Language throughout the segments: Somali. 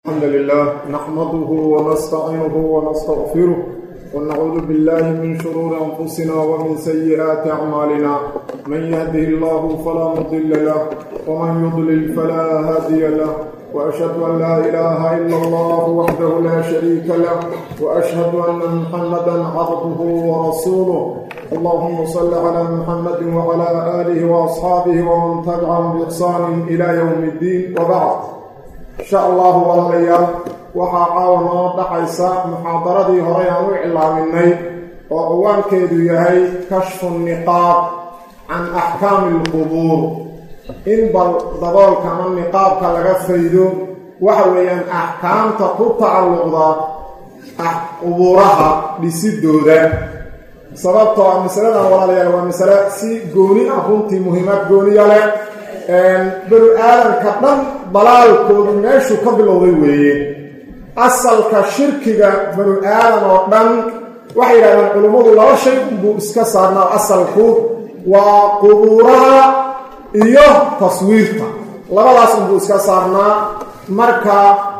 الحمد لله نحمده ونستعينه ونستغفره ونعوذ بالله من شرور أنفسنا ومن سيئات أعمالنا من يهده الله فلا مضل له ومن يضلل فلا هادي له وأشهد أن لا إله إلا الله وحده لا شريك له وأشهد أن محمدا عبده ورسوله اللهم صل على محمد وعلى آله وأصحابه ومن تبعهم بإحسان إلى يوم الدين وبعد insha allahu walaalayaal waxaa caawa noo dhacaysa muxaadaradii horey aan u iclaaminay oo ciwaankeedu yahay kashfu niqaab can axkaami alqubuur in bal daboolka ama niqaabka laga faydo waxa weeyaan axkaamta ku tacalluqda qubuuraha dhisidooda sababtoo ah masaladan walaalayaal waa masale si gooni ah runtii muhiimad gooniya leh banu aadanka dhan dalaalkoodu meeshuu ka bilowday weeye asalka shirkiga banu aadan oo dhan waxay yidhahdeen culummadu laba shay unbuu iska saarnaa asalku waa qubuuraha iyo taswiirta labadaas unbuu iska saarnaa marka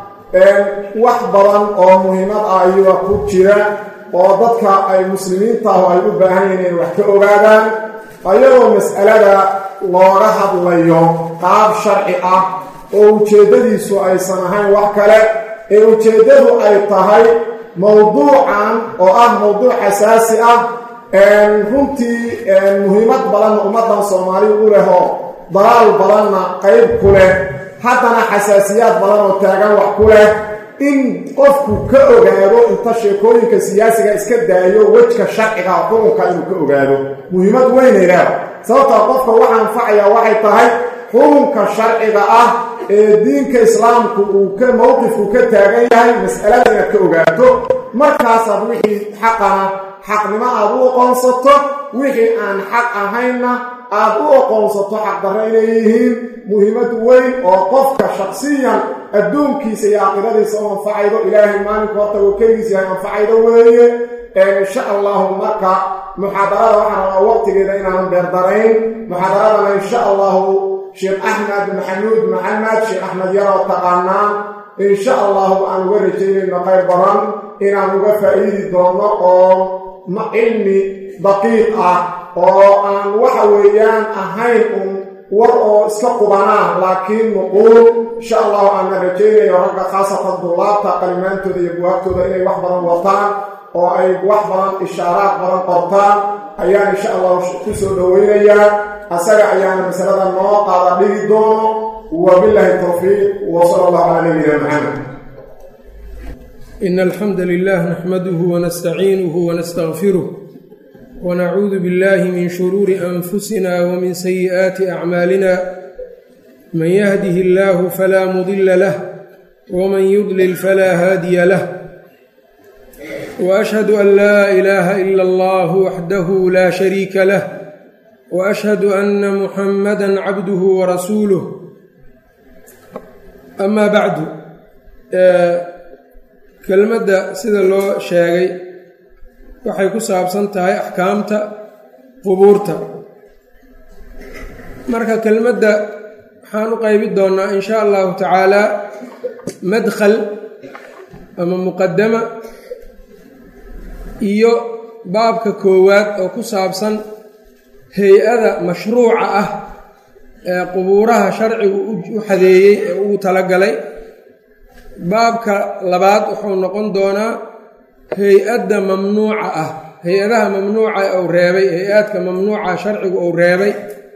wax badan oo muhiimad ah ayuga ku jira oo dadka ay muslimiintaahu ay u baahan yihiin inay wax ka ogaadaan ayagoo mas'alada looga hadlayo qaab sharci ah oo ujeeddadiisu aysan ahayn wax kale ee ujeeddadu ay tahay mowduucan oo ah mowduuc asaasi ah runtii muhiimad badanna ummaddan soomaaliya u leh oo dalaal badanna qayb ku leh haddana xasaasiyaad badan oo taagan wax ku leh in qofku ka ogaado inta sheekooyinka siyaasiga iska daayo wejka sharciga xukunka inuu ka ogaado muhiimad weynay leeda sababtaa qofka waxa anfacaya waxay tahay xukunka sharciga ah ee diinka islaamku uu ka mowqifku ka taagan yahay mas'alada inaad ka ogaato markaasaad wixii xaqana xaqnimo aad u oqoonsato wixii aan xaq ahaynna aad u oqoonsato xaqdarro inay yihiin muhiimad weyn oo qofka shaksiyan adduunkiisa iyo aakhiradiisa u anfacaydo ilaahay maalinku horta uu keligiis yahay anfacaydo weeye insha allahu marka muxaadarada waxaan rabaa waqtigeeda inaanan beerdarayn muxaadaradana insha allahu sheekh axmed maxamuud maxamed sheekh axmed yaroo taqaanaa insha allahu aan uga rajaynayno qayr badan inaan uga faa'iidi doono oo cilmi daqiiq ah oo aan waxa weeyaan ahayn un war oo iska qubanaa laakiin nuquul insha allahu aanna rajaynayo ragga khaasatan dullaabta qalimaantooda iyo buwaagtooda inay wax badan wataan oo ay wax badan ishaaraad badan qortaan ayaan insha allahu ku soo dhoweynayaa asaga ayaana masalada noo qaada dhigi doono wabilaahi towfiiq wa sala allahu calaa nabiyina maxamed in alxamda lilah naxmaduhu wanastaciinuhu wanastaqfiruh wanacuudu billahi min shuruuri anfusina wmin sayi'aati acmaalina man yahdihi illaahu falaa mudila lah wman yudlil falaa haadiya lah وأشhهd أn lا إلaha إlا اllه وxdah la شhريika lah وأشhهd أna محamdا cabdه وrasuuله أma bعdu kelmadda sida loo sheegay waxay ku saabsan tahay axkaamta qubuurta marka kelmadda waxaan u qaybi doonaa in sha allahu tacaala madkl ama muqadama iyo baabka koowaad oo ku saabsan hay-ada mashruuca ah ee qubuuraha sharcigu u xadeeyey ee ugu talagalay baabka labaad wuxuu noqon doonaa hay-adda mamnuuca ah hay-adaha mamnuuca uu reebay hay-aadka mamnuuca sharcigu uu reebay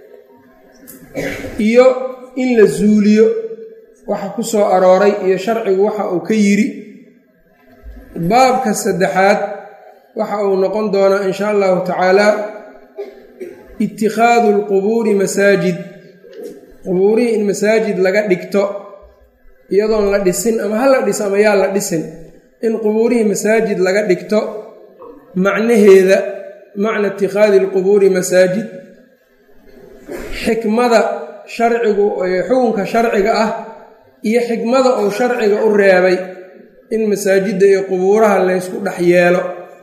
iyo in la zuuliyo waxa ku soo arooray iyo sharcigu waxa uu ka yidhi baabka saddexaad waxa uu noqon doonaa in sha allahu tacaala itikhaadu lqubuuri masaajid qubuurihii in masaajid laga dhigto iyadoon la dhisin ama ha la dhis ama yaa la dhisin in qubuurihii masaajid laga dhigto macnaheeda macna itikhaadi lqubuuri masaajid xikmada sharcigu xukunka sharciga ah iyo xikmada uu sharciga u reebay in masaajidda iyo qubuuraha laysku dhex yeelo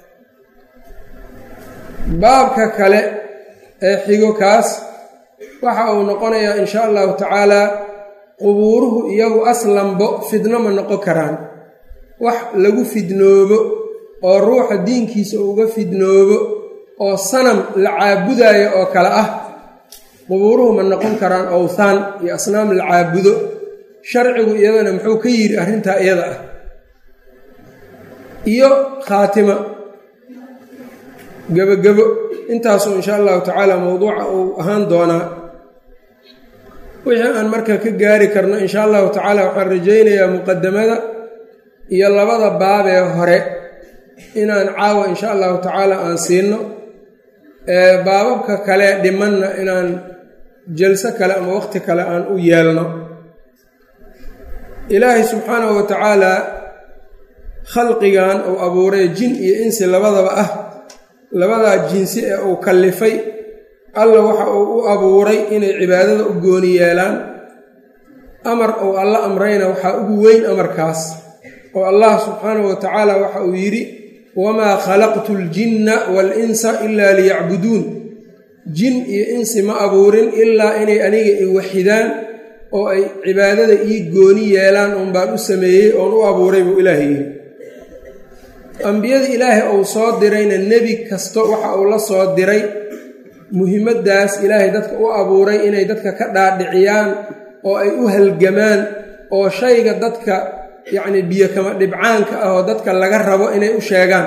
baabka kale ee xigo kaas waxa uu noqonayaa in sha allahu tacaala qubuuruhu iyagu aslanbo fidno ma noqon karaan wax lagu fidnoobo oo ruuxa diinkiisa uga fidnoobo oo sanam la caabudaayo oo kale ah qubuuruhu ma noqon karaan owthaan iyo asnaam la caabudo sharcigu iyadana muxuu ka yidhi arrintaa iyada ah iyo khaatima gebogebo intaasoo insha allahu tacaala mowduuca uu ahaan doonaa wixii aan marka ka gaari karno insha allahu tacaala waxaan rajaynayaa muqadamada iyo labada baabee hore inaan caawa insha allahu tacaala aan siino baababka kale dhimanna inaan jalso kale ama waqti kale aan u yeelno ilaahay subxaanahu wa tacaalaa khalqigan uu abuuray jin iyo insi labadaba ah labadaa jinsi ee uu kallifay alla waxa uu u abuuray inay cibaadada u gooni yeelaan amar uu alla amrayna waxaa ugu weyn amarkaas oo allah subxaanahu wa tacaala waxa uu yidhi wamaa khalaqtu ljinna waalinsa ilaa liyacbuduun jin iyo insi ma abuurin ilaa inay aniga i waxidaan oo ay cibaadada ii gooni yeelaan uun baan u sameeyey oon u abuuray buu ilaahay yidhi ambiyada ilaahay uu soo dirayna nebi kasto waxa uu la soo diray muhimaddaas ilaahay dadka u abuuray inay dadka ka dhaadhiciyaan oo ay u halgamaan oo shayga dadka yacnii biyo kama dhibcaanka ah oo dadka laga rabo inay u sheegaan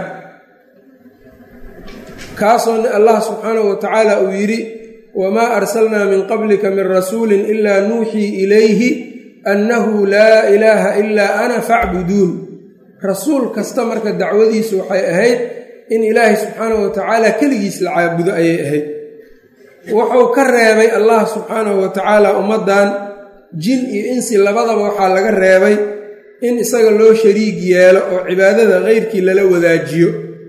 kaasoo allah subxaanahu wa tacaala uu yidhi wamaa arsalnaa min qablika min rasuulin ilaa nuuxii ilayhi annahu laa ilaaha ilaa ana facbuduun rasuul kasta marka dacwadiisu waxay ahayd in ilaahay subxaanahu wa tacaala keligiis la caabudo ayay ahayd wuxuu ka reebay allah subxaanahu wa tacaala ummaddan jin iyo insi labadaba waxaa laga reebay in isaga loo shariig yeelo oo cibaadada keyrkii lala wadaajiyo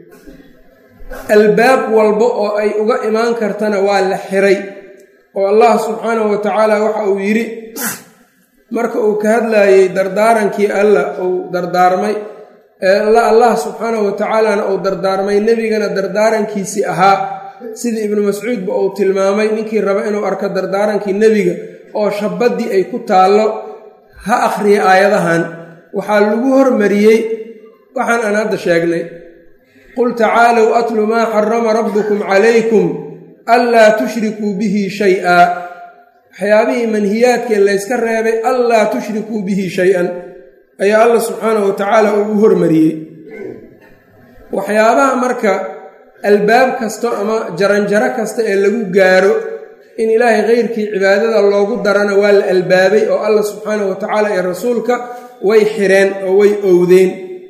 albaab walba oo ay uga imaan kartana waa la xiray oo allah subxaanahu wa tacaala waxa uu yidhi marka uu ka hadlaayey dardaarankii alla uu dardaarmay allah subxaanahu wa tacaalana uu dardaarmay nebigana dardaarankiisii ahaa sidii ibnu mascuudba uu tilmaamay ninkii raba inuu arko dardaarankii nebiga oo shabaddii ay ku taallo ha akhriya aayadahan waxaa lagu hormariyey waxaan aan hadda sheegnay qul tacaalow atlu maa xarama rabbukum calaykum anlaa tushrikuu bihi shay-a waxyaabihii manhiyaadkee layska reebay anlaa tushrikuu bihi shay-an ayaa alla subxaanahu wa tacaala ugu hormariyey waxyaabaha marka albaab kasto ama jaranjaro kasta ee lagu gaaro in ilaahay keyrkii cibaadada loogu darana waa la albaabay oo alla subxaanahu wa tacaala iyo rasuulka way xireen oo way owdeen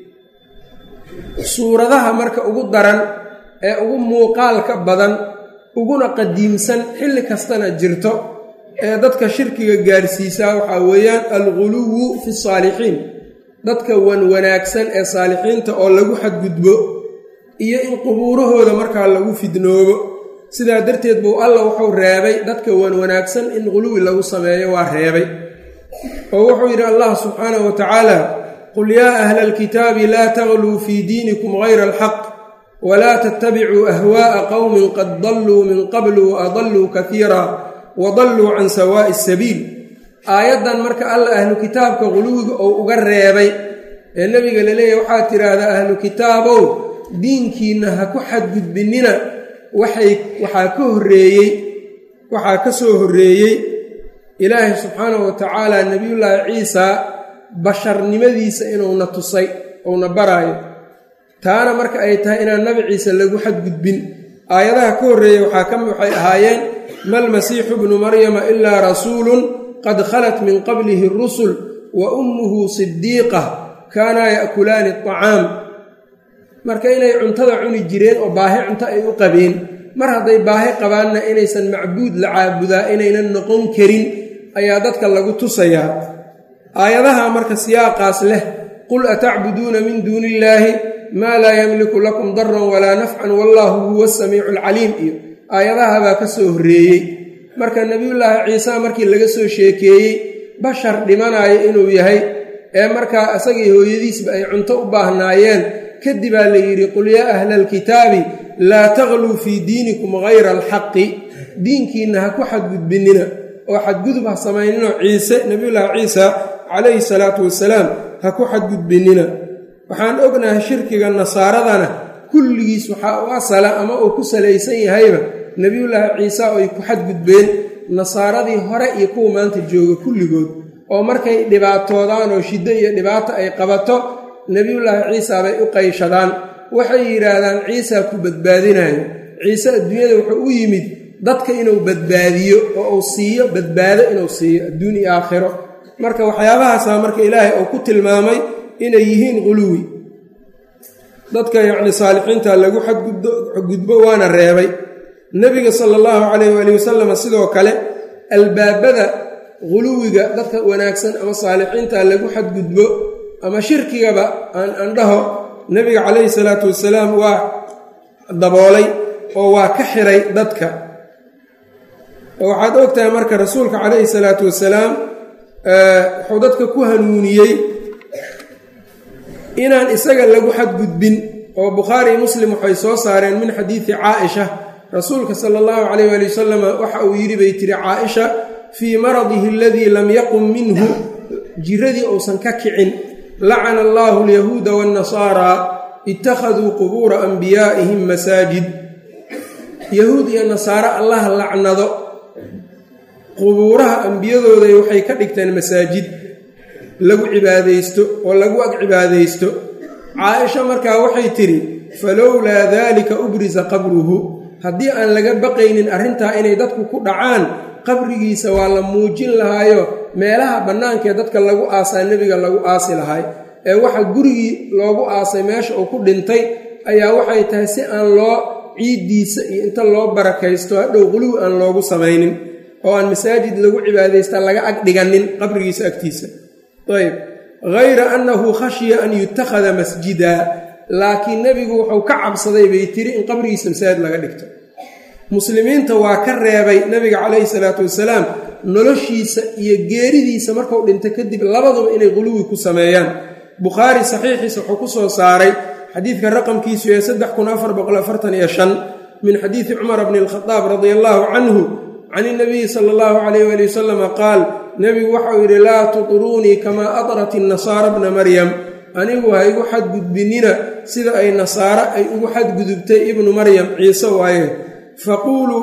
suuradaha marka ugu daran ee ugu muuqaalka badan uguna qadiimsan xilli kastana jirto ee dadka shirkiga gaarsiisaa waxaa weeyaan alguluwu fi saalixiin dadka wan wanaagsan ee saalixiinta oo lagu xadgudbo iyo in qubuurahooda markaa lagu fidnoobo sidaa darteed buu alla wuxuu reebay dadka wan wanaagsan in quluwi lagu sameeyo waa reebay oo wuxuu yidhi allah subxaanahu wa tacaala qul yaa ahla alkitaabi laa tagluu fii diinikum gayra alxaq walaa tattabicuu ahwaa'a qowmin qad dalluu min qablu wa adalluu kaiira wa dalluu can sawaa'i sabiil aayaddan marka alla ahlu kitaabka quluwiga oo uga reebay ee nebiga laleeyahy waxaad tidhaahdaa ahlu kitaabow diinkiinna ha ku xadgudbinina waxay waxaa ka horreeyey waxaa ka soo horreeyey ilaahay subxaanahu wa tacaala nebiyullaahi ciisaa basharnimadiisa inuuna tusay uuna baraayo taana marka ay tahay inaan nabi ciise lagu xadgudbin aayadaha ka horreeyey waxaa ka waxay ahaayeen malmasiixu bnu maryama ilaa rasuulun qad khalat min qablihi rusul wa ummuhu sidiiqa kaanaa ya'kulaani acaam marka inay cuntada cuni jireen oo baahi cunto ay u qabeen mar hadday baahi qabaanna inaysan macbuud la caabudaa inaynan noqon karin ayaa dadka lagu tusayaa aayadaha marka siyaaqaas leh qul atacbuduuna min duuni illaahi maa laa yamliku lakum daran walaa nafcan wallaahu huwa asamiicu alcaliim iyo aayadahabaa ka soo horreeyey marka nebiyullaahi ciisa markii laga soo sheekeeyey bashar dhimanaayo inuu yahay ee markaa isagii hooyadiisba ay cunto u baahnaayeen kadibaa la yidhi qul yaa ahla alkitaabi laa tagluu fii diinikum gayra alxaqi diinkiinna ha ku xadgudbinina oo xadgudub ha samayninoo ciise nebiyullaahi ciisa calayhi salaatu wasalaam ha ku xadgudbinina waxaan ognahay shirkiga nasaaradana kulligiis waxaa u asala ama uu ku salaysan yahayba nebiyullaahi ciisa oo ay ku xadgudbeen nasaaradii hore iyo kuwa maanta jooga kulligood oo markay dhibaatoodaan oo shiddo iyo dhibaato ay qabato nebiyullaahi ciisa bay u qayshadaan waxay yidhaahdaan ciisaa ku badbaadinayo ciise adduunyada wuxuu u yimid dadka inuu badbaadiyo oo uu siiyo badbaado inuu siiyo adduun iyo aakhiro marka waxyaabahaasaa marka ilaahay uu ku tilmaamay inay yihiin quluwi dadka yacni saalixiinta lagu xadgudbo waana reebay nebiga sala allahu calayh waali wasalam sidoo kale albaabada quluwiga dadka wanaagsan ama saalixiinta lagu xadgudbo ama shirkigaba aan andhaho nebiga calayhi salaatu wasalaam waa daboolay oo waa ka xiray dadka oo waxaad og tahay marka rasuulka calayhi salaatu wasalaam wuxuu dadka ku hanuuniyey inaan isaga lagu xadgudbin oo bukhaari muslim waxay soo saareen min xadiidi caaisha rasuulka sala allahu calayh waali wasalam waxa uu yidhi bay tiri caaisha fii maradihi aladii lam yaqum minhu jiradii uusan ka kicin lacana allaahu alyahuuda waannasaaraa ittakhaduu qubuura anbiyaa'ihim masaajid yahuud iyo nasaare allaha lacnado qubuuraha ambiyadooday waxay ka dhigteen masaajid lagu cibaadaysto oo lagu ag cibaadaysto caaisha markaa waxay tidhi falowlaa daalika ubrisa qabruhu haddii aan laga baqaynin arrintaa inay dadku ku dhacaan qabrigiisa waa la muujin lahaayo meelaha bannaankaee dadka lagu aasaa nebiga lagu aasi lahay ee waxa gurigii loogu aasay meesha uu ku dhintay ayaa waxay tahay si aan loo ciiddiisa iyo inta loo barakaysto hadhow quluwi aan loogu samaynin oo aan masaajid lagu cibaadaysta laga ag dhiganin qabrigiisa agtiisa ayb hayra annahu khashiya an yutakhada masjida laakiin nebigu wuxuu ka cabsaday bay tiri in qabrigiisa masaajid laga dhigto muslimiinta waa ka reebay nebiga calayhi salaatu wasalaam noloshiisa iyo geeridiisa markuu dhinto kadib labaduba inay quluwi ku sameeyaan bukhaari saxiixiisa wuxuu ku soo saaray xadiidka raqamkiisu ee saddex kun afar boqol afartan iyo shan min xadiidi cumar bni alkhadaab radia allaahu canhu can inabiyi sala allahu calayh waali wasalama qaal nebigu waxau yidhi laa tuطruunii kamaa adrat innasaara bna maryam anigu ha igu xadgudbinina sida ay nasaare ay ugu xadgudubtay ibnu maryam ciise waaye faquuluu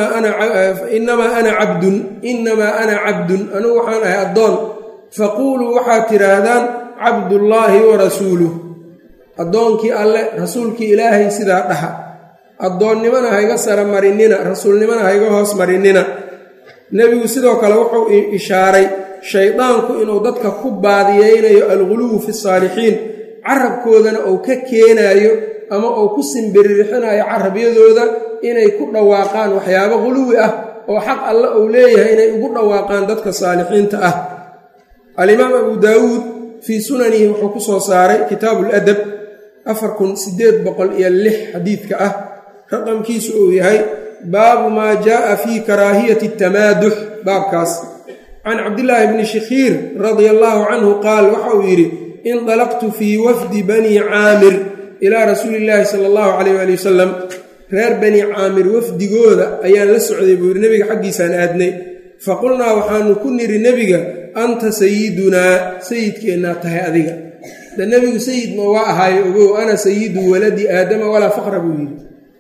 inamaa ana cabdun inamaa ana cabdun anigu waxaan ahay addoon faquuluu waxaad tidhaahdaan cabdullaahi wa rasuuluh addoonkii alle rasuulkii ilaahay sidaa dhaha addoonnimana hayga sara marinina rasuulnimana hayga hoos marinina nebigu sidoo kale wuxuu ishaaray shaydaanku inuu dadka ku baadiyeynayo alguluwu fi saalixiin carabkoodana uu ka keenaayo ama uu ku simbiririxinayo carabyadooda inay ku dhawaaqaan waxyaabo quluwi ah oo xaq alle uu leeyahay inay ugu dhawaaqaan dadka saalixiinta ah alimaam abu daawuud fii sunanihi wuxuu ku soo saaray kitaabu ladab afar kun sideed boqol iyo lix xadiidka ah raqamkiisu uu yahay baabu maa jaaa fii karaahiyati tamaadux baabkaas can cabdillaahi bni shikhiir radia allaahu canhu qaal waxa uu yidhi indalaqtu fii wafdi banii caamir ilaa rasuuli illaahi sala allahu calayh waali wasalam reer banii caamir wafdigooda ayaan la socday buu yidhi nebiga xaggiisaan aadnay faqulnaa waxaanu ku niri nebiga anta sayidunaa sayidkeennaa tahay adiga de nebigu sayid ma waa ahaayo ogow ana sayidu waladi aadama walaa faqra buu yidhi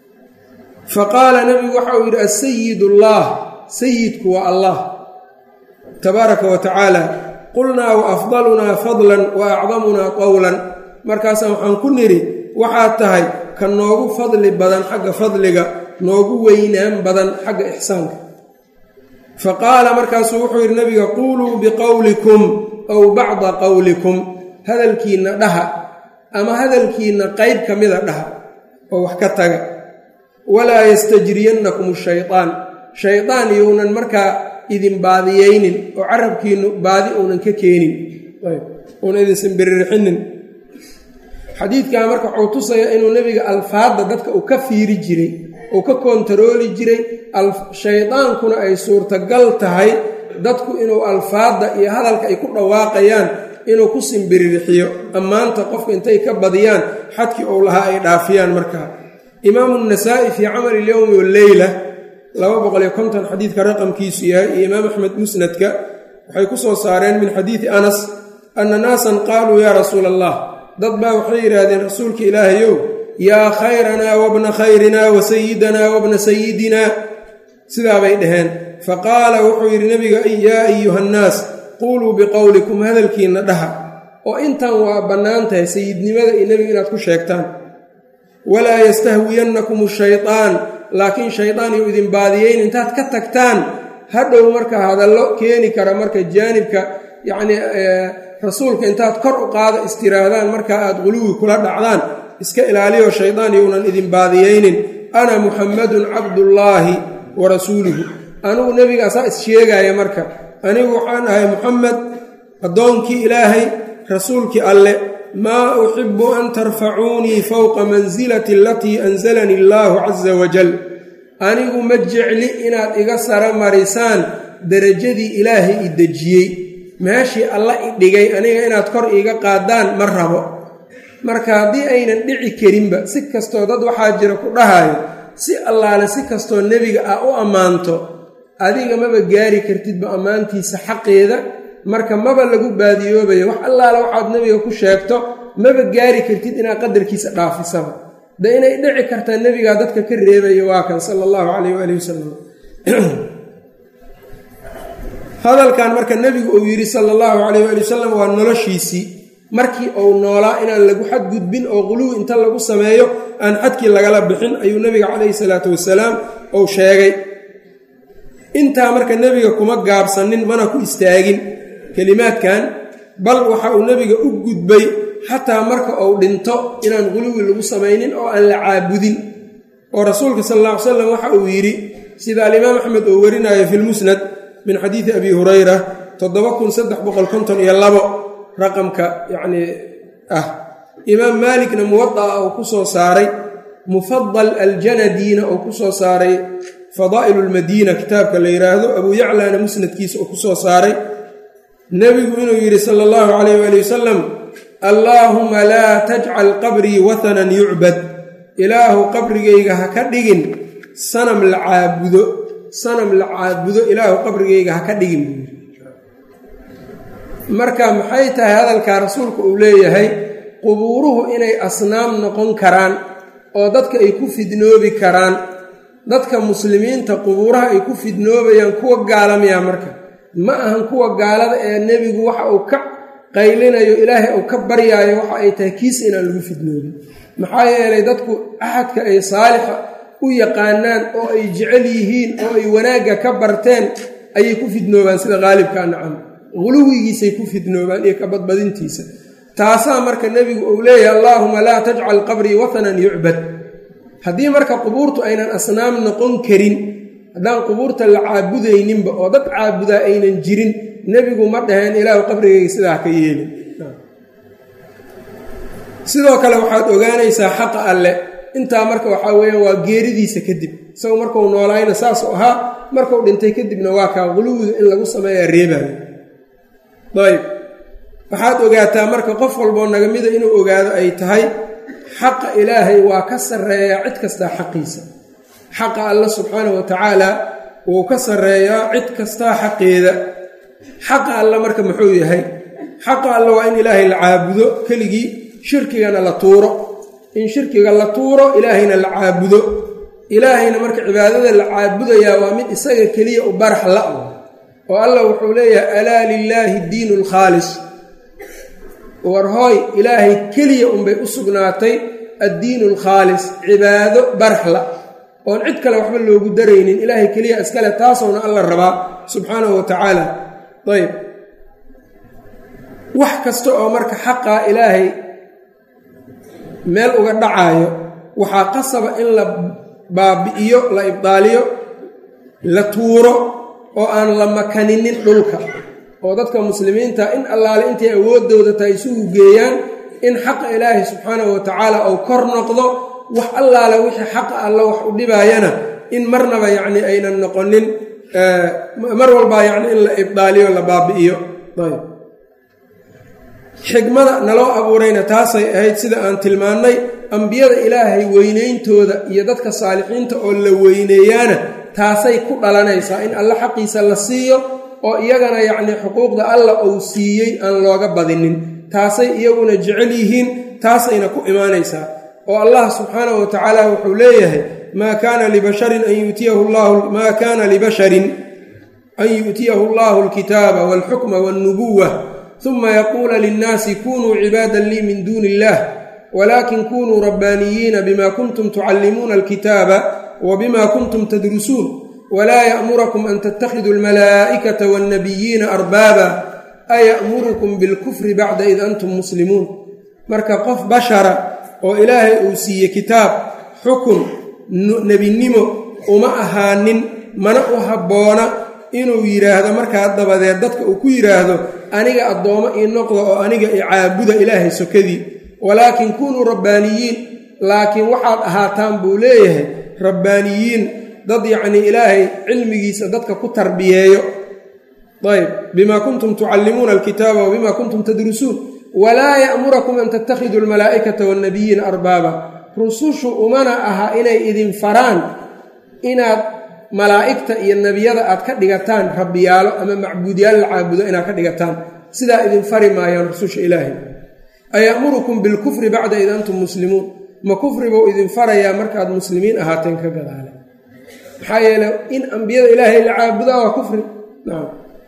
fa qaala nebigu waxa uu yidhi asayid ullah sayidku waa allah tabaaraka wa tacaala qulnaa wa afdalunaa fadlan wa acdamunaa qowlan markaasaan waxaan ku nidhi waxaad tahay ka noogu fadli badan xagga fadliga noogu weynaan badan xagga ixsaanka fa qaala markaasuu wuxuu yidhi nebiga quuluu biqowlikum aw bacda qowlikum hadalkiinna dhaha ama hadalkiinna qayb ka mida dhaha oo wax ka taga walaa yastajriyannakum shaytaan shaydaan younan markaa idin baadiyeynin oo carabkiinnu baadi uunan ka keenin uuna idinsan biririxinin xadiidkaa marka wuxuu tusayaa inuu nebiga alfaadda dadka uu ka fiiri jiray uu ka koontarooli jiray shaydaankuna ay suurtagal tahay dadku inuu alfaadda iyo hadalka ay ku dhawaaqayaan inuu ku simbiririxiyo ammaanta qofka intay ka badiyaan xadkii uu lahaa ay dhaafiyaan markaa imaamu nasaa'i fii camali ilyowmi walleyla laba boqoliyo konton xadiidka raqamkiisu yahay iyo imaam axmed musnadka waxay ku soo saareen min xadiidi anas anna naasan qaaluu yaa rasuula allah dad baa waxay yidhaahdeen rasuulka ilaahayow yaa khayranaa wabna khayrinaa wa sayidanaa wabna sayidinaa sidaabay dhaheen fa qaala wuxuu yidhi nebiga yaa ayuhannaas quuluu biqowlikum hadalkiinna dhaha oo intan waa bannaan tahay sayidnimada iyo nebiga inaad ku sheegtaan walaa yastahwiyannakum shaytaan laakiin shaydaan iyo idin baadiyeyn intaad ka tagtaan hadhow marka hadallo keeni kara marka jaanibka yacnii rasuulka intaad kor u qaada istiraahdaan marka aad quluwi kula dhacdaan iska ilaaliyo shaydaan younan idin baadiyeynin ana muxammadun cabdullaahi wa rasuuluhu anigu nebiga asaa is-sheegaya marka anigu waxaan ahay muxamed addoonkii ilaahay rasuulkii alle maa uxibu an tarfacuunii fowqa mansilati alatii anzalanii allaahu casa wajal anigu ma jecli inaad iga sara marisaan derajadii ilaahay i dejiyey meeshii alla i dhigay aniga inaad kor iiga qaadaan ma rabo marka haddii aynan dhici karinba si kastoo dad waxaa jira ku dhahayo si allaale si kastoo nebiga ah u ammaanto adiga maba gaari kartidba ammaantiisa xaqeeda marka maba lagu baadiyoobayo wax allaale waxaad nebiga ku sheegto maba gaari kartid inaad qadarkiisa dhaafisaba de inay dhici kartaa nebigaa dadka ka reebayo waa kan sala allahu calayh waali wasalam hadalkan marka nebigu uu yidhi sala allahu calayh waali wasalam waa noloshiisii markii uu noolaa inaan lagu xadgudbin oo quluwi inta lagu sameeyo aan xadkii lagala bixin ayuu nebiga calayhi salaatu wasalaam uu sheegay intaa marka nebiga kuma gaabsanin mana ku istaagin kelimaadkan bal waxa uu nebiga u gudbay xataa marka uu dhinto inaan quluwi lagu samaynin oo aan la caabudin oo rasuulka sal alla ly slam waxa uu yidhi sida alimaam axmed uu warinayo fi lmusnad min xadiidi abi hurayra raqamka yacnii ah imaam maalikna muwada'a uu ku soo saaray mufadal aljanadiina uu ku soo saaray fadaa'ilu lmadiina kitaabka la yidhaahdo abuu yaclana musnadkiisa uu ku soo saaray nebigu inuu yidhi sala allahu calayh waali wasalam allaahuma laa tajcal qabrii wathanan yucbad ilaahu qabrigayga ha ka dhigin sanam la caabudo sanam la caabudo ilaahu qabrigayga ha ka dhigin buu yidhi marka maxay tahay hadalkaa rasuulku uu leeyahay qubuuruhu inay asnaam noqon karaan oo dadka ay ku fidnoobi karaan dadka muslimiinta qubuuraha ay ku fidnoobayaan kuwa gaalamayaa marka ma ahan kuwa gaalada ee nebigu waxa uu ka qaylinayo ilaahay uu ka baryaayo waxa ay tahay kiis inaan lagu fidnoobin maxaa yeelay dadku axadka ay saalixa u yaqaanaan oo ay jecel yihiin oo ay wanaagga ka barteen ayay ku fidnoobaan sida qaalibka nacam guluwigiisay ku fidnoobaan iyo ka badbadintiisa taasaa marka nebigu uu leeyahay allaahuma laa tajcal qabrii wathanan yucbad haddii marka qubuurtu aynan asnaam noqon karin haddaan qubuurta la caabudayninba oo dad caabudaa aynan jirin nebigu ma dhaheen ilaahu qabrigayga sidaa ka yeelin sidoo kale waxaad ogaanaysaa xaqa alle intaa marka waxaa weeyaan waa geeridiisa kadib isagu markuu noolaayna saasuu ahaa markuu dhintay kadibna waa kaa quluwiga in lagu sameeyaa reebaayo ayb waxaad ogaataa marka qof walboo naga mida inuu ogaado ay tahay xaqa ilaahay waa ka sarreeyaa cid kastaa xaqiisa xaqa alla subxaanahu wa tacaala wuu ka sarreeyaa cid kastaa xaqeeda xaqa alla marka muxuu yahay xaqa alla waa in ilaahay la caabudo keligii shirkigana la tuuro in shirkiga la tuuro ilaahayna la caabudo ilaahayna marka cibaadada la caabudayaa waa mid isaga keliya u barax la oo allah wuxuu leeyahay alaa lilaahi diinu alkhaalis war hooy ilaahay keliya unbay u sugnaatay addiinu alkhaalis cibaado baraxla oon cid kale waxba loogu daraynin ilaahay keliya iskale taasowna alla rabaa subxaanahu wa tacaala ayb wax kasta oo marka xaqaa ilaahay meel uga dhacaayo waxaa qasaba in la baabi'iyo la ibdaaliyo la tuuro oo aan la makaninin dhulka oo dadka muslimiinta in allaale intay awooddooda tahay isugu geeyaan in xaqa ilaahay subxaanahu wa tacaala uu kor noqdo wax allaale wixii xaqa alla wax u dhibaayana in marnaba yacni aynan noqonin mar walbaa yacni in la ibdaaliyo la baabi'iyo ayb xigmada naloo abuurayna taasay ahayd sida aan tilmaannay ambiyada ilaahay weynayntooda iyo dadka saalixiinta oo la weyneeyaana taasay ku dhalanaysaa in alle xaqiisa la siiyo oo iyagana yacnii xuquuqda alla uu siiyey aan looga badinin taasay iyaguna jecel yihiin taasayna ku imaanaysaa oo allah subxaanahu wa tacaala wuxuu leeyahay maa kaana libasharin an yuutiyahu llahu maa kaana libasharin an yu'tiyahu allahu alkitaaba walxukma walnubuwa uma yaquula linnaasi kunuu cibaadan lii min duuni illah walakin kunuu rabbaaniyiina bima kuntum tucallimuuna alkitaaba wa bima kuntum tadrusuun walaa ya'murakum an tattakhiduu almalaa'ikata waannabiyiina arbaaba aya'murukum bilkufri bacda id antum muslimuun marka qof bashara oo ilaahay uu siiye kitaab xukun nebinimo uma ahaanin mana u habboona inuu yidhaahdo markaa dabadeed dadka uu ku yidhaahdo aniga addoommo ii noqda oo aniga i caabuda ilaahay sokadii walaakin kunuu rabbaaniyiin laakiin waxaad ahaataan buu leeyahay rabbaaniyiin dad yacnii ilaahay cilmigiisa dadka ku tarbiyeeyo ayb bima kuntum tucallimuuna alkitaaba wa bima kuntum tadrusuun walaa ya'murakum an tattakhiduu almalaa'ikata waannabiyiina arbaaba rusushu umana aha inay idin faraan inaad malaa'igta iyo nebiyada aad ka dhigataan rabbiyaalo ama macbuudyaal la caabudo inaad ka dhigataan sidaa idin fari maayaan rususha ilaahay aya'murukum bilkufri bacda id antum muslimuun ma kufri buu idin farayaa markaad muslimiin ahaateen ka gadaale maxaa yeele in ambiyada ilaahay la caabudaa waa kufri nacam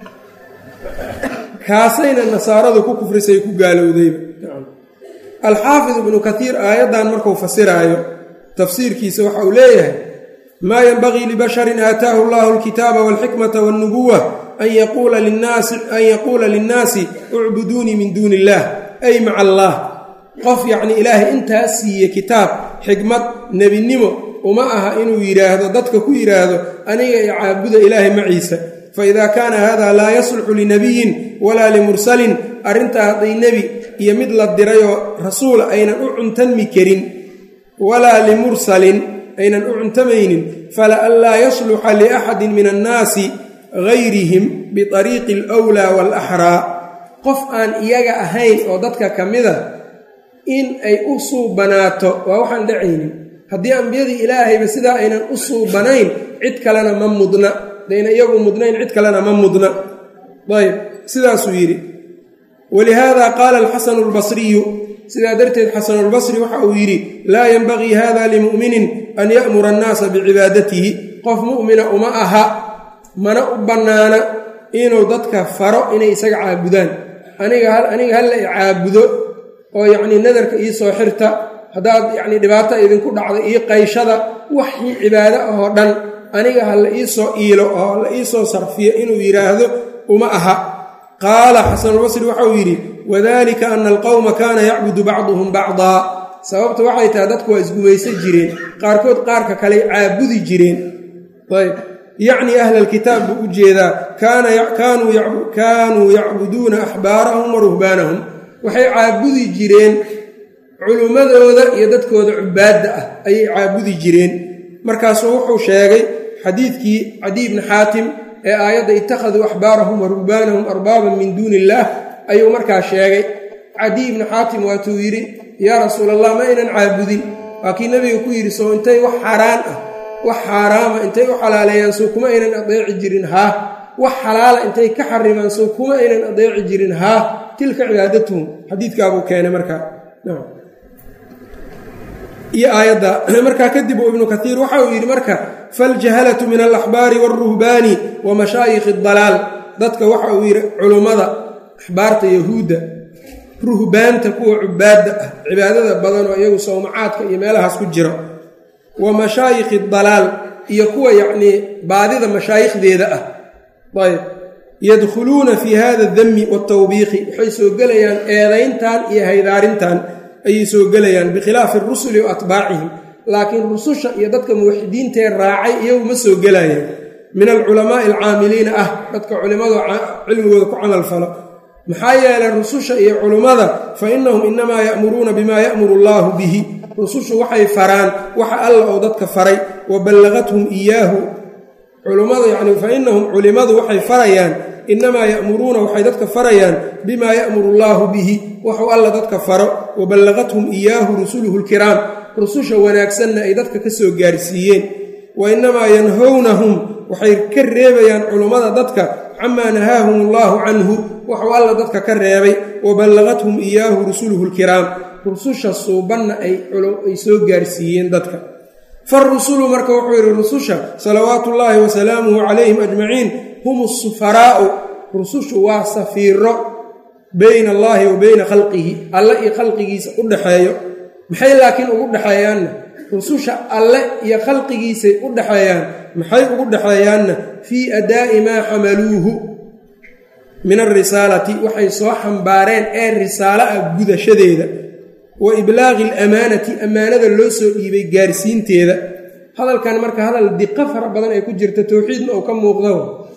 kaasayna nasaaradu ku kufrisay ku gaalowdayba alxaafid ibnu kaiir aayaddan markuu fasiraayo tafsiirkiisa waxa uu leeyahay maa yenbagii libasharin aataahu allahu alkitaaba walxikmata walnubuwa an yaquula linnaasi ucbuduunii min duuni illaah ay maca allaah qof yacnii ilaahay intaa siiye kitaab xikmad nebinimo uma aha inuu yidhaahdo dadka ku yidhaahdo aniga i caabuda ilaahay maciisa faida kaana hada laa yasluxu linabiyin walaa limursalin arrintaa hadday nebi iyo mid la dirayoo rasuula aynan u cuntanmi karin walaa limursalin aynan u cuntamaynin fala an laa yasluxa liaxadin min annaasi gayrihim biariiqi alwlaa waalaxraa qof aan iyaga ahayn oo dadka ka mida in ay u suubanaato waa waxaan dhacaynin haddii ambiyadii ilaahayba sidaa aynan u suubanayn cid kalena ma mudna dayna iyagu mudnayn cid kalena ma mudna ayb sidaasuu yidhi walihaada qaala alxasanu albasriyu sidaa darteed xasanulbasri waxa uu yidhi laa yenbagii hada limu'minin an ya'mura annaasa bicibaadatihi qof mu'mina uma aha mana u bannaana inuu dadka faro inay isaga caabudaan aniga halla i caabudo oo yacnii nadarka ii soo xirta haddaad yacnii dhibaata idinku dhacda ii qayshada waxii cibaado ahoo dhan aniga ha la ii soo iilo oo la ii soo sarfiyo inuu yidhaahdo uma aha qaala xasanulbasri waxauu yidhi wadalika ana alqowma kaana yacbudu bacduhum bacdaa sababta waxay tahay dadku waa isgumaysan jireen qaarkood qaarka kaley caabudi jireen ayb yacnii ahla alkitaab buu u jeedaa kaanuu yacbuduuna axbaarahum wa ruhbaanahum waxay caabudi jireen culummadooda iyo dadkooda cubaadda ah ayay caabudi jireen markaasuu wuxuu sheegay xadiidkii cadiy bni xaatim ee aayadda ittakhaduu axbaarahum wa ruhbaanahum arbaaban min duuni illaah ayuu markaa sheegay cadiy bni xaatim waatuu yidhi yaa rasuul allah ma aynan caabudin waa kii nebiga ku yidhi soo intay wax xaaraan ah wax xaaraama intay u xalaaleeyaan sow kuma aynan adeeci jirin haa wax xalaala intay ka xarimaan sow kuma aynan adeeci jirin haa tilka cibaadatuhum xadiidkaabuu keenay markaa iyo aayadda markaa kadib uu ibnu kaiir waxa uu yidhi marka faljahalatu min alaxbaari waalruhbaani wa mashaayikhi dalaal dadka waxa uu yidhi culummada axbaarta yahuudda ruhbaanta kuwa cubaadda ah cibaadada badan oo iyagu sawmacaadka iyo meelahaas ku jiro wa mashaayikhi dalaal iyo kuwa yacnii baadida mashaayikhdeeda ah ayb yadkhuluuna fii hada dami waatawbiiqi waxay soo gelayaan eedayntan iyo haydaarintan ayay soo gelayaan bikhilaafi arusuli wa atbaacihim laakiin rususha iyo dadka muwaxidiintee raacay iyagu ma soo gelayaan min alculamaa'i alcaamiliina ah dadka culimmadu cilmigooda ku camal falo maxaa yeelay rususha iyo culummada fa innahum inamaa ya'muruuna bimaa ya'muru allaahu bihi rusushu waxay faraan waxa alla oo dadka faray wa ballagathum iyaahu culummadu yacni fa innahum culimmadu waxay farayaan inamaa ya'muruuna waxay dadka farayaan bimaa ya'muru allaahu bihi waxuu alla dadka faro wa ballagathum iyaahu rusuluhu lkiraam rususha wanaagsanna ay dadka ka soo gaarsiiyeen wa innamaa yanhownahum waxay ka reebayaan culummada dadka camaa nahaahum allaahu canhu waxuu alla dadka ka reebay wa ballaqathum iyaahu rusuluhu lkiraam rususha suubanna ay soo gaarsiiyeen dadka farusulu marka wuxuu yidhi rususha salawaatu ullaahi wa salaamuhu calayhim ajmaciin hum sufaraa'u rusushu waa safiiro bayna allaahi wa bayna khalqihi alle iyo khalqigiisa u dhexeeyo maxay laakiin ugu dhexeeyaanna rususha alle iyo khalqigiisay u dhexeeyaan maxay ugu dhexeeyaanna fii adaa'i maa xamaluuhu min alrisaalati waxay soo xambaareen ee risaalo ah gudashadeeda wa iblaaqi alamaanati ammaanada loo soo dhiibay gaarsiinteeda hadalkan marka hadal diqo fara badan ay ku jirta towxiidna uu ka muuqdo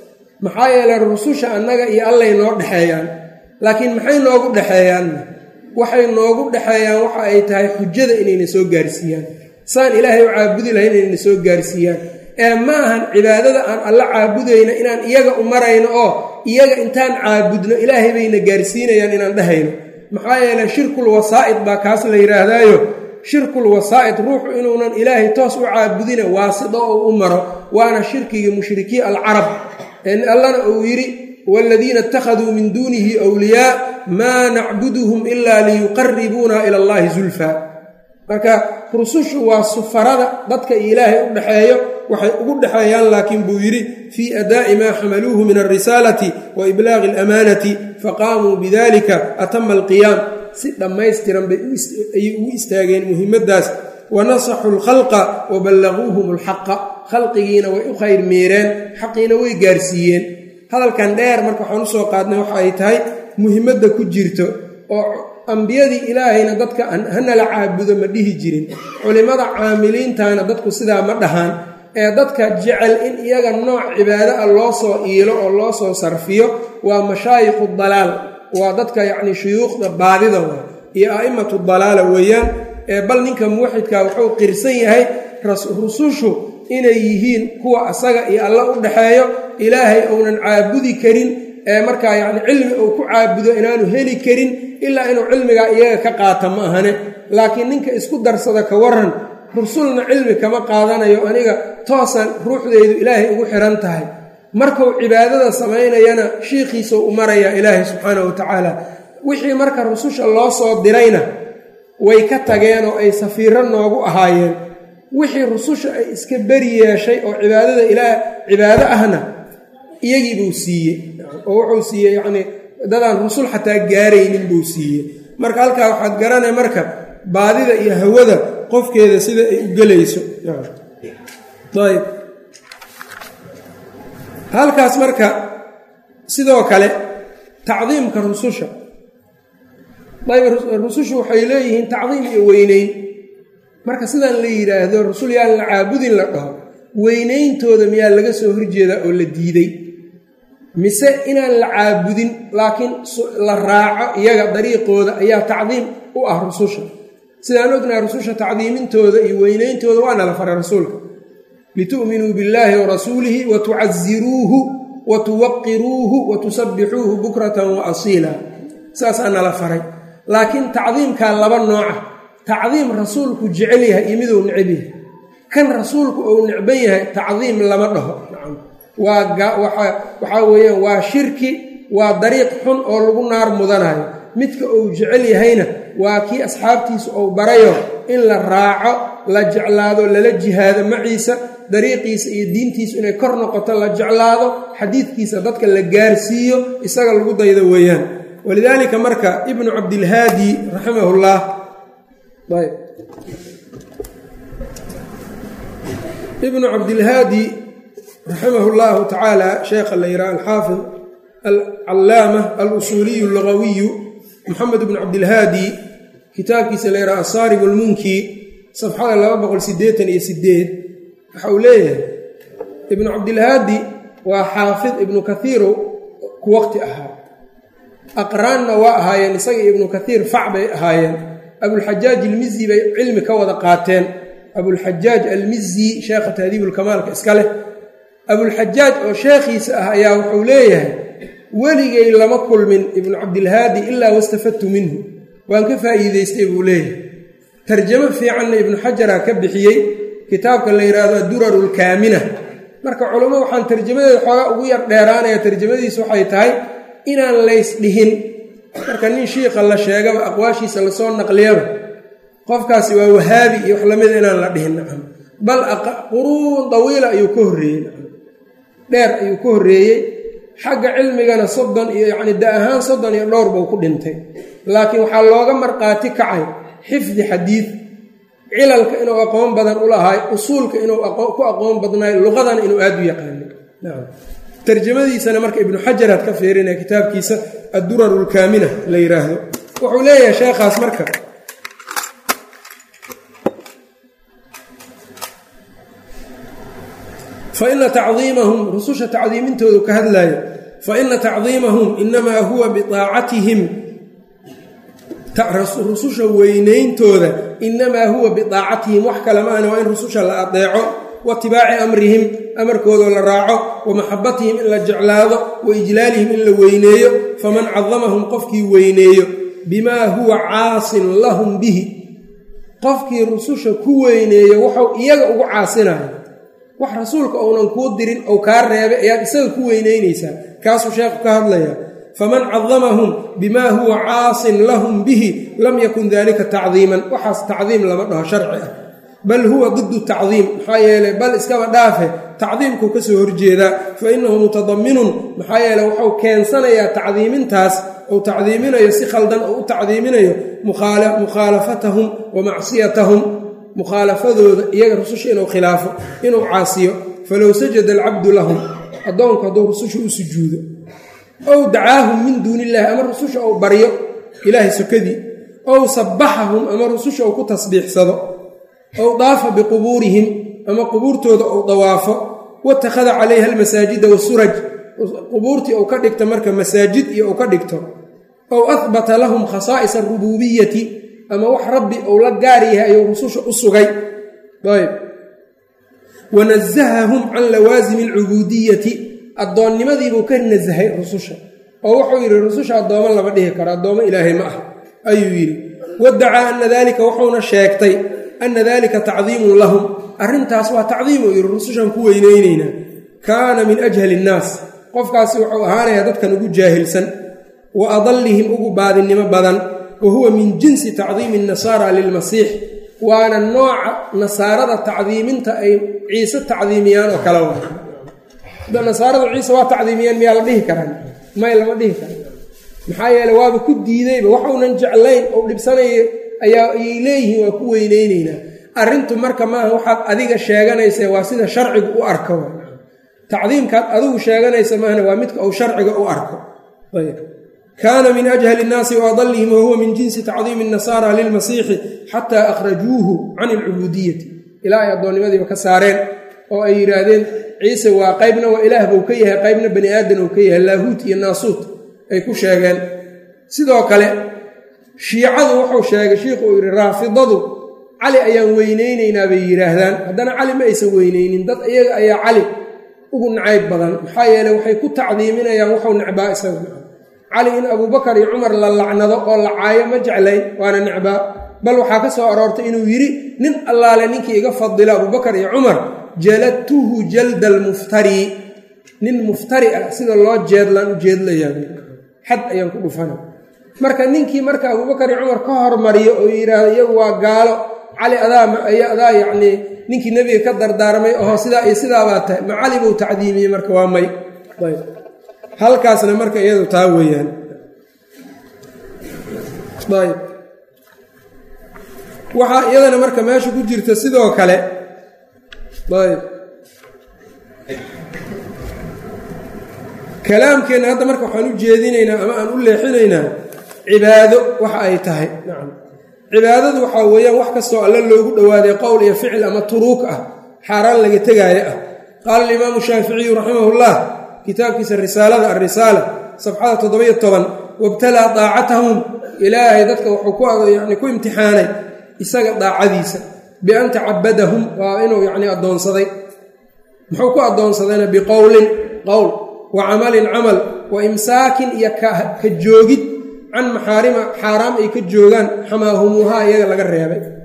maxaa yeelay rususha annaga iyo allay noo dhexeeyaan laakiin maxay noogu dhexeeyaanna waxay noogu dhexeeyaan waxa ay tahay xujada inayna soo gaarsiiyaan saan ilaahay u caabudi lahayn inayna soo gaarsiiyaan ee ma ahan cibaadada aan alla caabudayna inaan iyaga u marayno oo iyaga intaan caabudno ilaahay bayna gaarsiinayaan inaan dhahayno maxaa yeelay shirkul wasaa'id baa kaas la yidhaahdaayo shirkul wasaa'id ruuxu inuunan ilaahay toos u caabudina waasito oo u maro waana shirkiga mushrikiin alcarab allana uu yidhi waaladiina ittakhaduu min duunihi wliyaa maa nacbuduhum ilaa liyuqaribuuna ila allahi zulfaa marka rusushu waa sufarada dadka iyo ilaahay u dhexeeyo waxay ugu dhexeeyaan laakiin buu yidhi fii adaa'i maa xamaluuhu min alrisaalati wa iblaaqi alamaanati faqaamuu bidalika atama alqiyaam si dhammaystiran bay ayay ugu istaageen muhimaddaas wa nasaxuu alkhalqa wa ballaquuhum alxaqa khalqigiina way u khayr meereen xaqiina way gaarsiiyeen hadalkan dheer marka waxaan usoo qaadnay waxa ay tahay muhimadda ku jirto oo ambiyadii ilaahayna dadka hanala caabudo ma dhihi jirin culimmada caamiliintana dadku sidaa ma dhahaan ee dadka jecel in iyaga nooc cibaado ah loo soo iilo oo loo soo sarfiyo waa mashaayikhu dalaal waa dadka yacni shuyuukhda baadida waa iyo a'immatu dalaala weeyaan ee bal ninka muwaxidka wuxuu qirsan yahay rusushu inay yihiin kuwa asaga iyo alla u dhexeeyo ilaahay uunan caabudi karin ee markaa yacni cilmi uu ku caabudo inaanu heli karin ilaa inuu cilmigaa iyaga ka qaata ma ahane laakiin ninka isku darsada ka waran rusulna cilmi kama qaadanayo aniga toosan ruuxdeydu ilaahay ugu xihan tahay markuu cibaadada samaynayana shiikhiisuu u marayaa ilaahay subxaana wa tacaala wixii marka rususha loo soo dirayna way ka tageen oo ay safiiro noogu ahaayeen wixii rususha ay iska beri yeeshay oo cibaadada ilaa cibaado ahna iyagii buu siiyey oo wuxuu siiyey yacnii dadaan rusul xataa gaaraynin buu siiyey marka halkaa waxaad garanay marka baadida iyo hawada qofkeeda sida ay u gelayso ayb halkaas marka sidoo kale tacdiimka rususha ayb rusushu waxay leeyihiin tacdiim iyo weyneyn marka sidaan la yidhaahdo rusul yaan la caabudin la dhaho weynayntooda miyaa laga soo horjeedaa oo la diiday mise inaan la caabudin laakiin la raaco iyaga dariiqooda ayaa tacdiim u ah rususha sidaan ognaha rususha tacdiimintooda iyo weynayntooda waana la faray rasuulka litu'minuu billaahi wa rasuulihi wa tucaziruuhu wa tuwaqiruuhu wa tusabbixuuhu bukratan wa asiila saasaa nala faray laakiin tacdiimkaa laba nooca tacdiim rasuulku jecel yahay iyo miduu necab yahay kan rasuulku uu necban yahay tacdiim lama dhaho waxaa weeyaan waa shirki waa dariiq xun oo lagu naar mudanayo midka uu jecel yahayna waa kii asxaabtiisa uu barayo in la raaco la jeclaado lala jihaado maciisa dariiqiisa iyo diintiisu inay kor noqoto la jeclaado xadiidkiisa dadka la gaarsiiyo isaga lagu daydo weeyaan walidaalika marka ibnu cabdilhaadi raximahullah ayb ibnu cabdilhaadi raximah llahu tacaala sheekha la yidhaha alxaafid alcallaama alusuuliyu allugawiyu moxamed ibnu cabdilhaadi kitaabkiisa la yidhaha asaarib almunki safxada laba boqol sideetan iyo sideed waxa uu leeyahay ibnu cabdilhaadi waa xaafid ibnu kathiiru ku waqti ahaa aqraanna waa ahaayeen isaga ibnu kathiir fac bay ahaayeen abulxajaaj almizi bay cilmi ka wada qaateen abulxajaaj almizi sheekha tahdiibulkamaalka iska leh abulxajaaj oo sheekhiisa ah ayaa wuxuu leeyahay weligay lama kulmin ibnu cabdilhaadi ilaa wastafadtu minhu waan ka faa'iidaystay buu leeyahay tarjamo fiicanna ibnu xajara ka bixiyey kitaabka la yidhaahdo adduraru lkaamina marka culamo waxaan tarjamadeeda xoogaa ugu yar dheeraanaya tarjamadiisu waxay tahay inaan laysdhihin marka nin shiikha la sheegaba aqwaashiisa lasoo naqliyaba qofkaasi waa wahaabi iyo wax lamida inaan la dhihin nacam bal quruun dawiila ayuu ka horreeyey nacam dheer ayuu ka horreeyey xagga cilmigana soddon iyo yacni da ahaan soddon iyo dhowr buu ku dhintay laakiin waxaa looga marqaati kacay xifdi xadiid cilalka inuu aqoon badan u lahaay usuulka inuu ku aqoon badnaay luqadana inuu aada u yaqaanay nacam tarjamadiisana marka ibnu xajaraad ka fiirinaya kitaabkiisa adduraru lkaamina la yidhaahdo wuxuu leeyahay sheekhaas marka faina tacdiimahum rususha tacdiimintoodu ka hadlaayo faina tacdiimahum inamaa huwa biaacatihim rususha weynayntooda inamaa huwa biaacatihim wax kale ma ahna waa in rususha la adeeco waitibaaci amrihim amarkoodoo la raaco wa maxabatihim in la jeclaado wa ijlaalihim in la weyneeyo faman cadamahum qofkii weyneeyo bimaa huwa caasin lahum bihi qofkii rususha ku weyneeyo wuxuu iyaga ugu caasinayo wax rasuulka uunan kuu dirin ou kaa reebay ayaad isaga ku weyneynaysaa kaasuu sheekhu ka hadlaya faman cadamahum bimaa huwa caasin lahum bihi lam yakun dalika tacdiiman waxaas tacdiim lama dhaho sharci ah bal huwa didu tacdiim maxaa yeeley bal iskaba dhaafe tacdiimkuu ka soo horjeedaa fa innahu mutadaminun maxaa yeele wuxuu keensanayaa tacdiimintaas ou tacdiiminayo si khaldan oo u tacdiiminayo mukhaalafatahum wa macsiyatahum mukhaalafadooda iyaga rususha inuu khilaafo inuu caasiyo falow sajada alcabdu lahum addoonku hadduu rususha u sujuudo ow dacaahum min duuni illahi ama rususha ou baryo ilaahay sokadii ow sabbaxahum ama rususha ou ku tasbiixsado ow daafa biqubuurihim ama qubuurtooda ou dawaafo watakhada calayha almasaajida wasuraj qubuurtii ou ka dhigto marka masaajid iyo ou ka dhigto ow ahbata lahum khasaa'is alrubuubiyati ama wax rabbi ou la gaar yahay ayuu rususha u sugay ayb wanazahahum can lawaasimi alcubuudiyati addoonnimadiibuu ka nasahay rususha oo wuxuu yidhi rususha addoommo lama dhihi karo addoommo ilaahay ma ah ayuu yidhi wadacaa ana dalika wuxuuna sheegtay ana dalika tacdiimun lahum arrintaas waa tacdiimuu yidhi rusushan ku weyneyneynaa kaana min ajhali innaas qofkaasi wuxuu ahaanayaa dadkan ugu jaahilsan wa adallihim ugu baadinnimo badan wa huwa min jinsi tacdiimi nasaara lilmasiix waana nooca nasaarada tacdiiminta ay ciise tacdiimiyaan oo kale waa nasaarada ciise waa tacdiimiyaan miyaa la dhihi karaan may lama dhihi kara maxaa yeele waaba ku diidayba waxuunan jeclayn oo dhibsanaya ayaa ayay leeyihiin waa ku weyneyneynaa arrintu marka maaha waxaad adiga sheeganaysa waa sida sharcigu u arko tacdiimkaad adigu sheeganaysa maahna waa midka uu sharciga u arko kaana min ajhali innaasi waadallihim wahuwa min jinsi tacdiimi nasaara lilmasiixi xataa akhrajuuhu can alcubuudiyati ilaa ay addoonnimadiiba ka saareen oo ay yidhaahdeen ciise waa qaybna waa ilaah buu ka yahay qaybna bani aadan uu ka yahay laahuut iyo naasuut ay ku sheegeen sidoo kale shiicadu wuxuu sheegay shiikhu uu yidhi raafidadu cali ayaan weyneyneynaa bay yidhaahdaan haddana cali ma aysan weyneynin dad iyaga ayaa cali ugu nacayb badan maxaa yeele waxay ku tacdiiminayaan wuxuu necbaa isaga cali in abuubakar iyo cumar la lacnado oo la caayo ma jeclayn waana necbaa bal waxaa ka soo aroortay inuu yidhi nin allaale ninkii iga fadila abuubakar iyo cumar jaladtuhu jalda almuftari nin muftari ah sida loo jeedlaan u jeedlayaa xad ayaan ku dhufana marka ninkii marka abuubakar iyo cumar ka hormariyo oo yidhaahdo iyagu waa gaalo cali adaa adaa yacnii ninkii nebiga ka dardaarmay oho sidaa iyo sidaabaa tahay ma cali buu tacdiimiyey marka waa may halkaasna marka iyadu taa weeyaan ayb waxaa iyadana marka meesha ku jirta sidoo kale ayb kalaamkeenna hadda marka waxaan u jeedinaynaa ama aan u leexinaynaa cibaado waxa ay tahay nacam cibaadadu waxaa weeyaan wax kastoo alle loogu dhowaaday qowl iyo ficil ama turuuk ah xaaraan laga tegaayo ah qaala alimaamu shaaficiyu raximahullah kitaabkiisa risaalada alrisaala safxada toddobiyo toban wabtalaa daacatahum ilaahay dadka wuxuu yani ku imtixaanay isaga daacadiisa bian tacabadahum waa inuu yacni addoonsaday muxuu ku addoonsadayna biqowlin qowl wa camalin camal wa imsaakin iyo ka joogid can maxaarima xaaraam ay ka joogaan xamaahumuuhaa iyaga laga reebay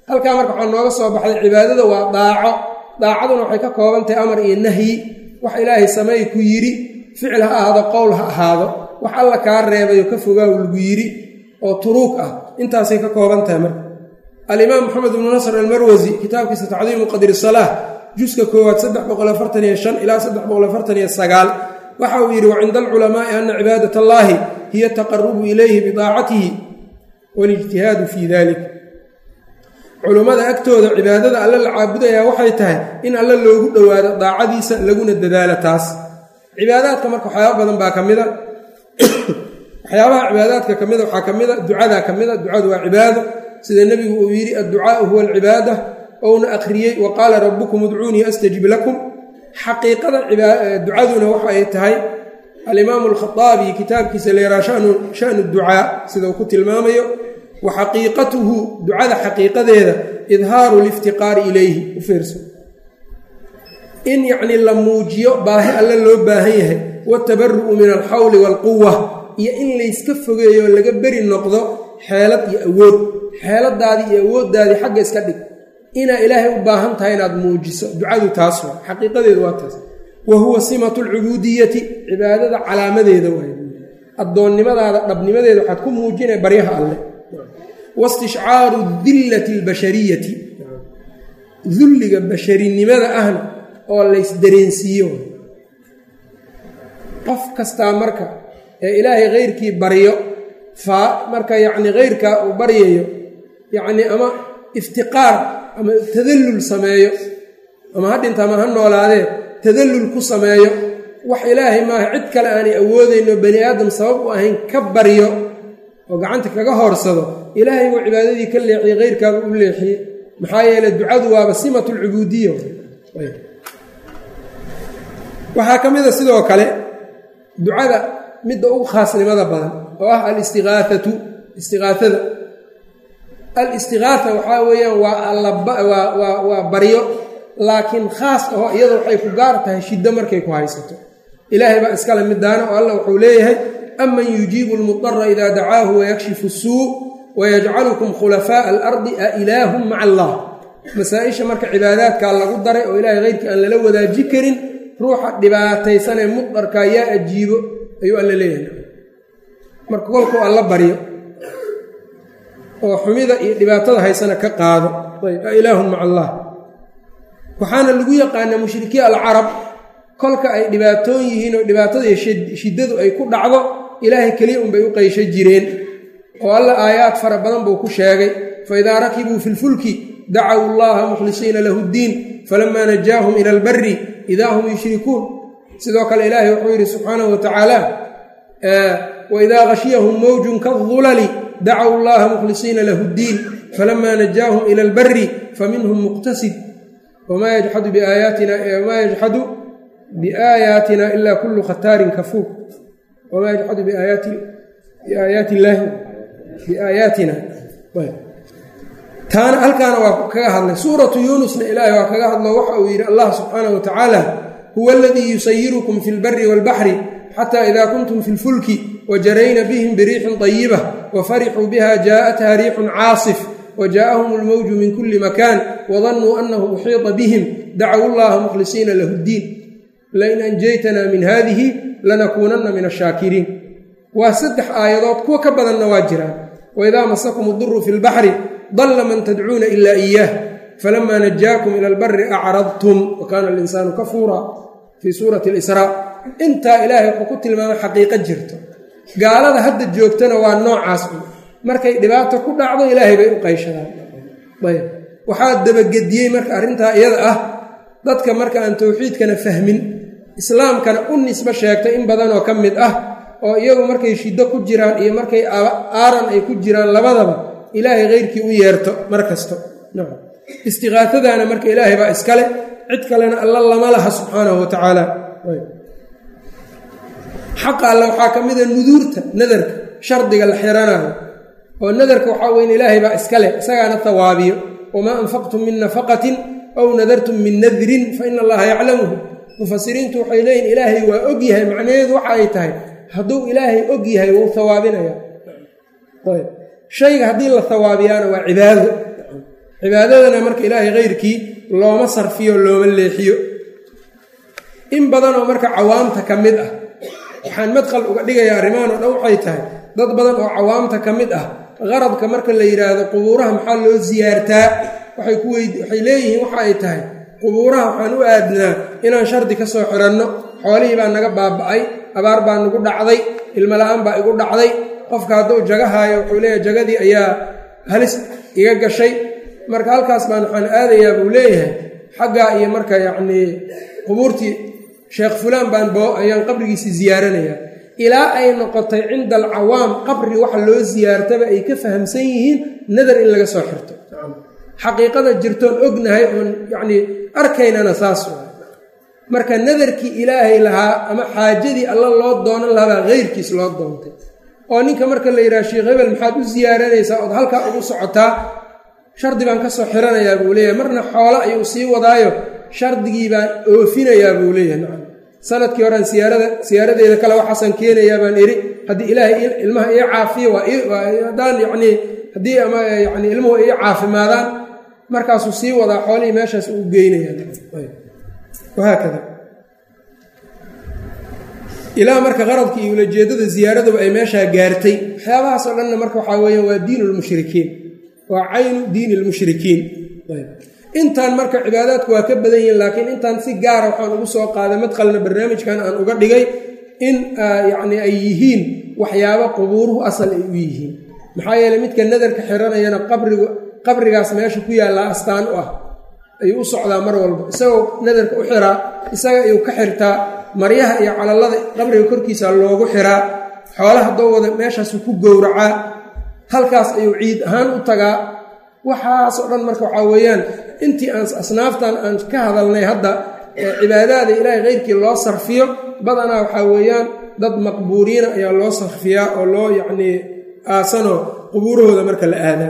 halkaa marka waxaa nooga soo baxday cibaadada waa daaco daacaduna waxay ka kooban tahay amar iyo nahyi wax ilaahay sameey ku yidhi ficil ha ahaado qowl ha ahaado wax alla kaa reebayo ka fogaaw lagu yidhi oo turuug ah intaasay ka kooban tahay marka alimaam moxamed ibnu nasr almarwasi kitaabkiisa tacdiimu qadri salaah juska koowaad saddex boqol afartan iyo shan ilaa saddex boqol afartan iyo sagaal waxa uu yidhi wacinda alculamaa'i ana cibaadat allaahi hiya ataqarubu ilayhi bidaacatihi walijtihaadu fii dalik culummada agtooda cibaadada alle la caabudayaa waxay tahay in alle loogu dhowaado daacadiisa laguna dadaalo taas cibaadaadka marka waxyaaba badan baa ka mida waxyaabaha cibaadaadka ka mida waxaa ka mida ducadaa ka mida ducadu waa cibaado sida nebigu uu yidhi adducaau huwa alcibaada ouna akhriyey wa qaala rabbukum udcuunii astajib lakum xaqiiqada ducaduna waxa ay tahay alimaamu alkhaaabi kitaabkiisa leeraa shanu ducaa sida uu ku tilmaamayo wa xaqiiqatuhu ducada xaqiiqadeeda idhaaru liftiqaari ilayhi u fiirso in yacnii la muujiyo baahi alle loo baahan yahay watabaru'u min alxawli waalquwa iyo in layska fogeeyo laga beri noqdo xeelad iyo awood xeeladaadii iyo awooddaadii xagga iska dhig inaa ilaahay u baahan tahay inaad muujiso ducadu taas waa xaqiiqadeedu waa taas wa huwa simatu alcubuudiyati cibaadada calaamadeeda waay addoonnimadaada dhabnimadeeda waxaad ku muujinay baryaha alleh waistishcaaru dillati albashariyati dulliga basharinimada ahna oo laysdareensiiyo qof kastaa marka ee ilaahay keyrkii baryo faa marka yacni keyrkaa uu baryayo yacnii ama iftiqaar ama tadallul sameeyo ama ha dhinta ama ha noolaadee tadallul ku sameeyo wax ilaahay maaha cid kale aanay awoodayno bani aadam sabab u ahayn ka baryo oo gacanta kaga hoorsado ilaahay buu cibaadadii ka leexiyey keyrkaaba u leexiyey maxaa yeeley ducadu waaba simatu lcubuudiya waxaa ka mida sidoo kale ducada midda ugu khaasnimada badan oo ah alistiqaaatu istiqaaada alistiqaaa waxaa weeyaan waa waa baryo laakiin khaas aho iyada waxay ku gaar tahay shiddo markay ku haysato ilaahay baa iskale midaana oo allah wuxuu leeyahay aman yujiibu lmudara ida dacaahu wayakshifu suu wayajcalukum khulafaaءa alardi a ilaahum maca allah masaa-isha marka cibaadaadkaa lagu daray oo ilaahay keyrkii aan lala wadaaji karin ruuxa dhibaataysanee mudarkaa yaa ajiibo ayuu alla leeyahay marka kolkuu alla baryo oo xumida iyo dhibaatada haysana ka qaado ayb a ilaahun maca allah waxaana lagu yaqaanaa mushrikiin alcarab kolka ay dhibaatoon yihiin oo dhibaatada iyo shiddadu ay ku dhacdo ilaahay keliya unbay u qaysho jireen oo alla aayaad fara badan buu ku sheegay fa idaa rakibuu fi lfulki dacaw allaha mukhlisiina lahu ddiin falamaa najaahum ila albari idaa hum yushrikuun sidoo kale ilaahay wuxuu yidhi subxaanahu wa tacaala waidaa khashiyahum mawjun kaadulali dacaw allaha mukhlisiina lahu ddiin falamaa najaahum ila albari faminhum muqtasid wmaa yajxadu biaayaatinawmaa yajxadu biaayaatina ilaa kullu khataarin kafuur wamaa yajxadu biaayaati illaahi biaayaatina taana halkaana waa kaga hadlay suuratu yuunusna ilaahay waa kaga hadlo waxa uu yidhi allah subxaanah wa tacaala huwa aladii yusayirukum fi lbari waalbaxri xata ida kuntum fi lfulki wajarayna bihim biriixin طayiba wafarixuu biha jaaءatha riixun caasif wjaءahum اlmowju min kuli makan wadanuu anahu uxiiطa bihim dacaw اllaha mukhlisiina lahu اddiin lain anjaytana min hadihi lanakuunana min ashaakiriin waa saddex aayadood kuwa ka badanna waa jiraan waidaa masakum اduru fi اlbaxri dalla man tadcuuna ila إiyah falama najaakum ila اlbari acradtum wakana alinsaanu kafuura fii suurati اlisraa intaa ilaahay wuxuu ku tilmaamay xaqiiqo jirto gaalada hadda joogtana waa noocaas markay dhibaato ku dhacdo ilaahay bay u qayshadaan ayb waxaa dabagediyey marka arrintaa iyada ah dadka marka aan towxiidkana fahmin islaamkana u nisbo sheegtay in badanoo ka mid ah oo iyagu markay shiddo ku jiraan iyo markay aaran ay ku jiraan labadaba ilaahay keyrkii u yeerto mar kasto istiqaatadaana marka ilaahay baa iskale cid kalena alla lama laha subxaanahu wa tacaala xaqa alle waxaa ka mida nuduurta nadarka shardiga la xiranayo oo nadarka waxaa weyn ilaahay baa iska leh isagaana hawaabiyo wamaa anfaqtum min nafaqatin aw nadartum min nadrin fa ina allaha yaclamuhu mufasiriintu waxay leeyihin ilaahay waa og yahay macnaheedu waxa ay tahay hadduu ilaahay og yahay wuu hawaabinaya shayga haddii la hawaabiyaana waa cibaado cibaadadana marka ilaahay keyrkii looma sarfiyo looma leexiyo in badan oo marka cawaamta ka mid ah waxaan madkhal uga dhigayaa arrimahan oo dhan waxay tahay dad badan oo cawaamta ka mid ah qaradka marka la yidhaahdo qubuuraha maxaa loo siyaartaa waxay ku weyd waxay leeyihiin waxa ay tahay qubuuraha waxaan u aadnaa inaan shardi ka soo xiranno xoolihii baa naga baaba'ay abaar baa nagu dhacday ilmo la-aan baa igu dhacday qofka hadduu jagahaayo wuxuu leeyahay jagadii ayaa halis iga gashay marka halkaas baan waxaan aadayaa buu leeyahay xaggaa iyo marka yacnii qubuurtii sheekh fulaan baan boo ayaan qabrigiisii siyaaranayaa ilaa ay noqotay cinda alcawaam qabri waxa loo siyaartaba ay ka fahamsan yihiin nadar in laga soo xirto xaqiiqada jirtoon ognahay oon yacnii arkaynana saas waay marka nadarkii ilaahay lahaa ama xaajadii alla loo doonan lahabaa heyrkiis loo doontay oo ninka marka la yidhaha sheekh hebel maxaad u siyaaranaysaa ood halkaa ugu socotaa shardi baan ka soo xiranayaa buu leeyahay marna xoolo ayuu sii wadaayo shardigii baan oofinayaa buu leeyahay nacam sanadkii horean siyaarada siyaaradeeda kale waxaasan keenayaa baan idhi haddii ilaahay ilmaha ii caafiyo waa haddaan yacnii haddii ama yacni ilmuhu ii caafimaadaan markaasuu sii wadaa xoolihii meeshaas uu geynayawahaakada ilaa marka qaradkii iyo ulajeedada ziyaaraduba ay meeshaa gaartay waxyaabahaas oo dhanna marka waxaa weeyaan waa diin lmushrikiin waa caynu diini lmushrikiin intaan marka cibaadaadku waa ka badan yihiin laakiin intaan si gaara waxaan ugu soo qaaday madqalna barnaamijkan aan uga dhigay in yacni ay yihiin waxyaabo qubuuruhu asal ay u yihiin maxaa yeeley midka nadarka xiranayana qabrigu qabrigaas meesha ku yaallaa astaan u ah ayuu u socdaa mar walba isagoo nadarka u xiraa isaga ayuu ka xirtaa maryaha iyo calallada qabriga korkiisa loogu xiraa xoolaha dowwada meeshaasu ku gowracaa halkaas ayuu ciid ahaan u tagaa waxaasoo dhan marka waxaa weeyaan intii aan asnaaftan aan ka hadalnay hadda cibaadaada ilaahay keyrkii loo sarfiyo badanaa waxaa weeyaan dad maqbuuriina ayaa loo sarfiyaa oo loo yacnii aasanoo qubuurahooda marka la aadaa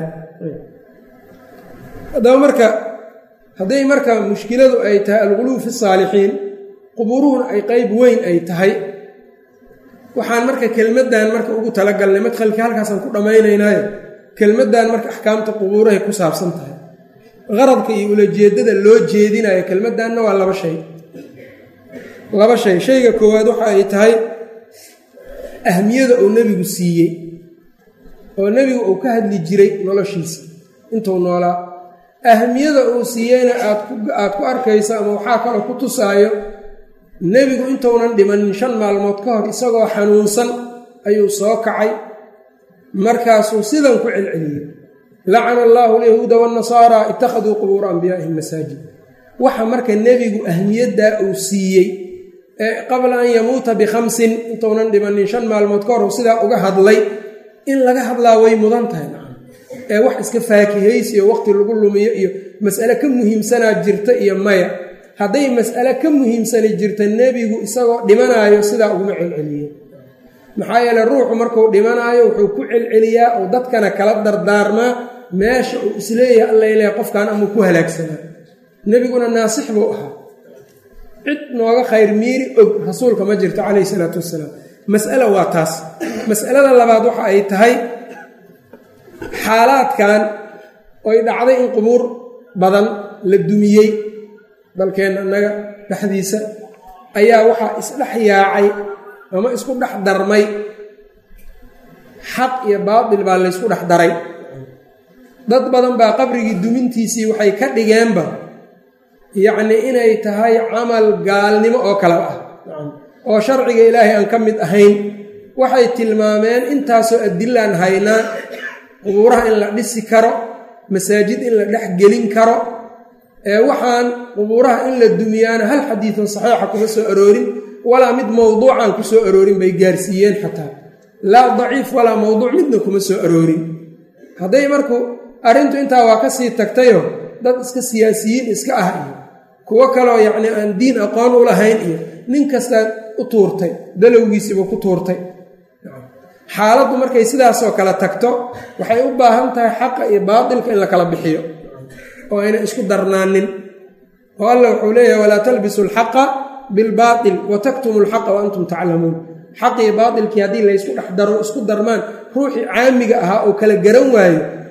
haddaba marka hadday marka mushkiladu ay tahay alquluub fi saalixiin qubuuruhuna ay qeyb weyn ay tahay waxaan marka kelmaddan marka ugu talagalnay madkhalkii halkaasaan ku dhammaynaynaayo kelmaddan marka axkaamta qubuurahay ku saabsan tahay qaradka iyo ulajeeddada loo jeedinayo kelmaddanna waa laba shay laba shay shayga koowaad waxa ay tahay ahmiyada uu nebigu siiyey oo nebigu uu ka hadli jiray noloshiisa intuu noolaa ahmiyada uu siiyeyna aad ku arkayso ama waxaa kaloo ku tusaayo nebigu intuunan dhimanin shan maalmood ka hor isagoo xanuunsan ayuu soo kacay markaasuu sidan ku celceliyey lacana allaahu alyahuuda waannasaara ittakhaduu qubuura anbiyaa'ihim masaajid waxa marka nebigu ahmiyaddaa uu siiyey ee qabla an yamuuta bikhamsin intuunan dhimanin shan maalmood ka hor uu sidaa uga hadlay in laga hadlaa way mudan tahay ee wax iska faakihaysi iyo waqti lagu lumiyo iyo mas'ale ka muhiimsanaa jirta iyo maya hadday mas'ale ka muhiimsani jirta nebigu isagoo dhimanaayo sidaa uguma celceliye maxaa yeele ruuxu markuu dhimanaayo wuxuu ku celceliyaa oo dadkana kala dardaarmaa meesha uu isleeyahay allaileh qofkan amuu ku halaagsanaa nebiguna naasix buu ahaa cid nooga khayr miiri og rasuulka ma jirto calayhi salaatu wassalaam mas'ala waa taas mas'alada labaad waxa ay tahay xaalaadkan oy dhacday in qubuur badan la dumiyey dalkeenna annaga dhexdiisa ayaa waxaa isdhex yaacay ama isku dhex darmay xaq iyo baatil baa laysku dhex daray dad badan baa qabrigii dumintiisii waxay ka dhigeenba yacnii inay tahay camal gaalnimo oo kale ah oo sharciga ilaahay aan ka mid ahayn waxay tilmaameen intaasoo adilaan haynaa qubuuraha in la dhisi karo masaajid in la dhex gelin karo ee waxaan qubuuraha in la dumiyaana hal xadiidoo saxiixa kuma soo aroorin walaa mid mowduucan ku soo aroorin bay gaarsiiyeen xataa laa daciif walaa mowduuc midna kuma soo aroorin hadday marku arrintu intaa waa ka sii tagtayo dad iska siyaasiyiin iska ah iyo kuwo kaloo yacnii aan diin aqoon u lahayn iyo nin kastaa u tuurtay dalowgiisiibuu ku tuurtay xaaladdu markay sidaasoo kale tagto waxay u baahan tahay xaqa iyo baatilka in la kala bixiyo oo ayna isku darnaanin oo alla wuxuu leeyahay walaa talbisu alxaqa bilbaatil wa taktumu alxaqa wa antum taclamuun xaqii baatilkii haddii laysku dhex daro isku darmaan ruuxii caamiga ahaa oo kala garan waayo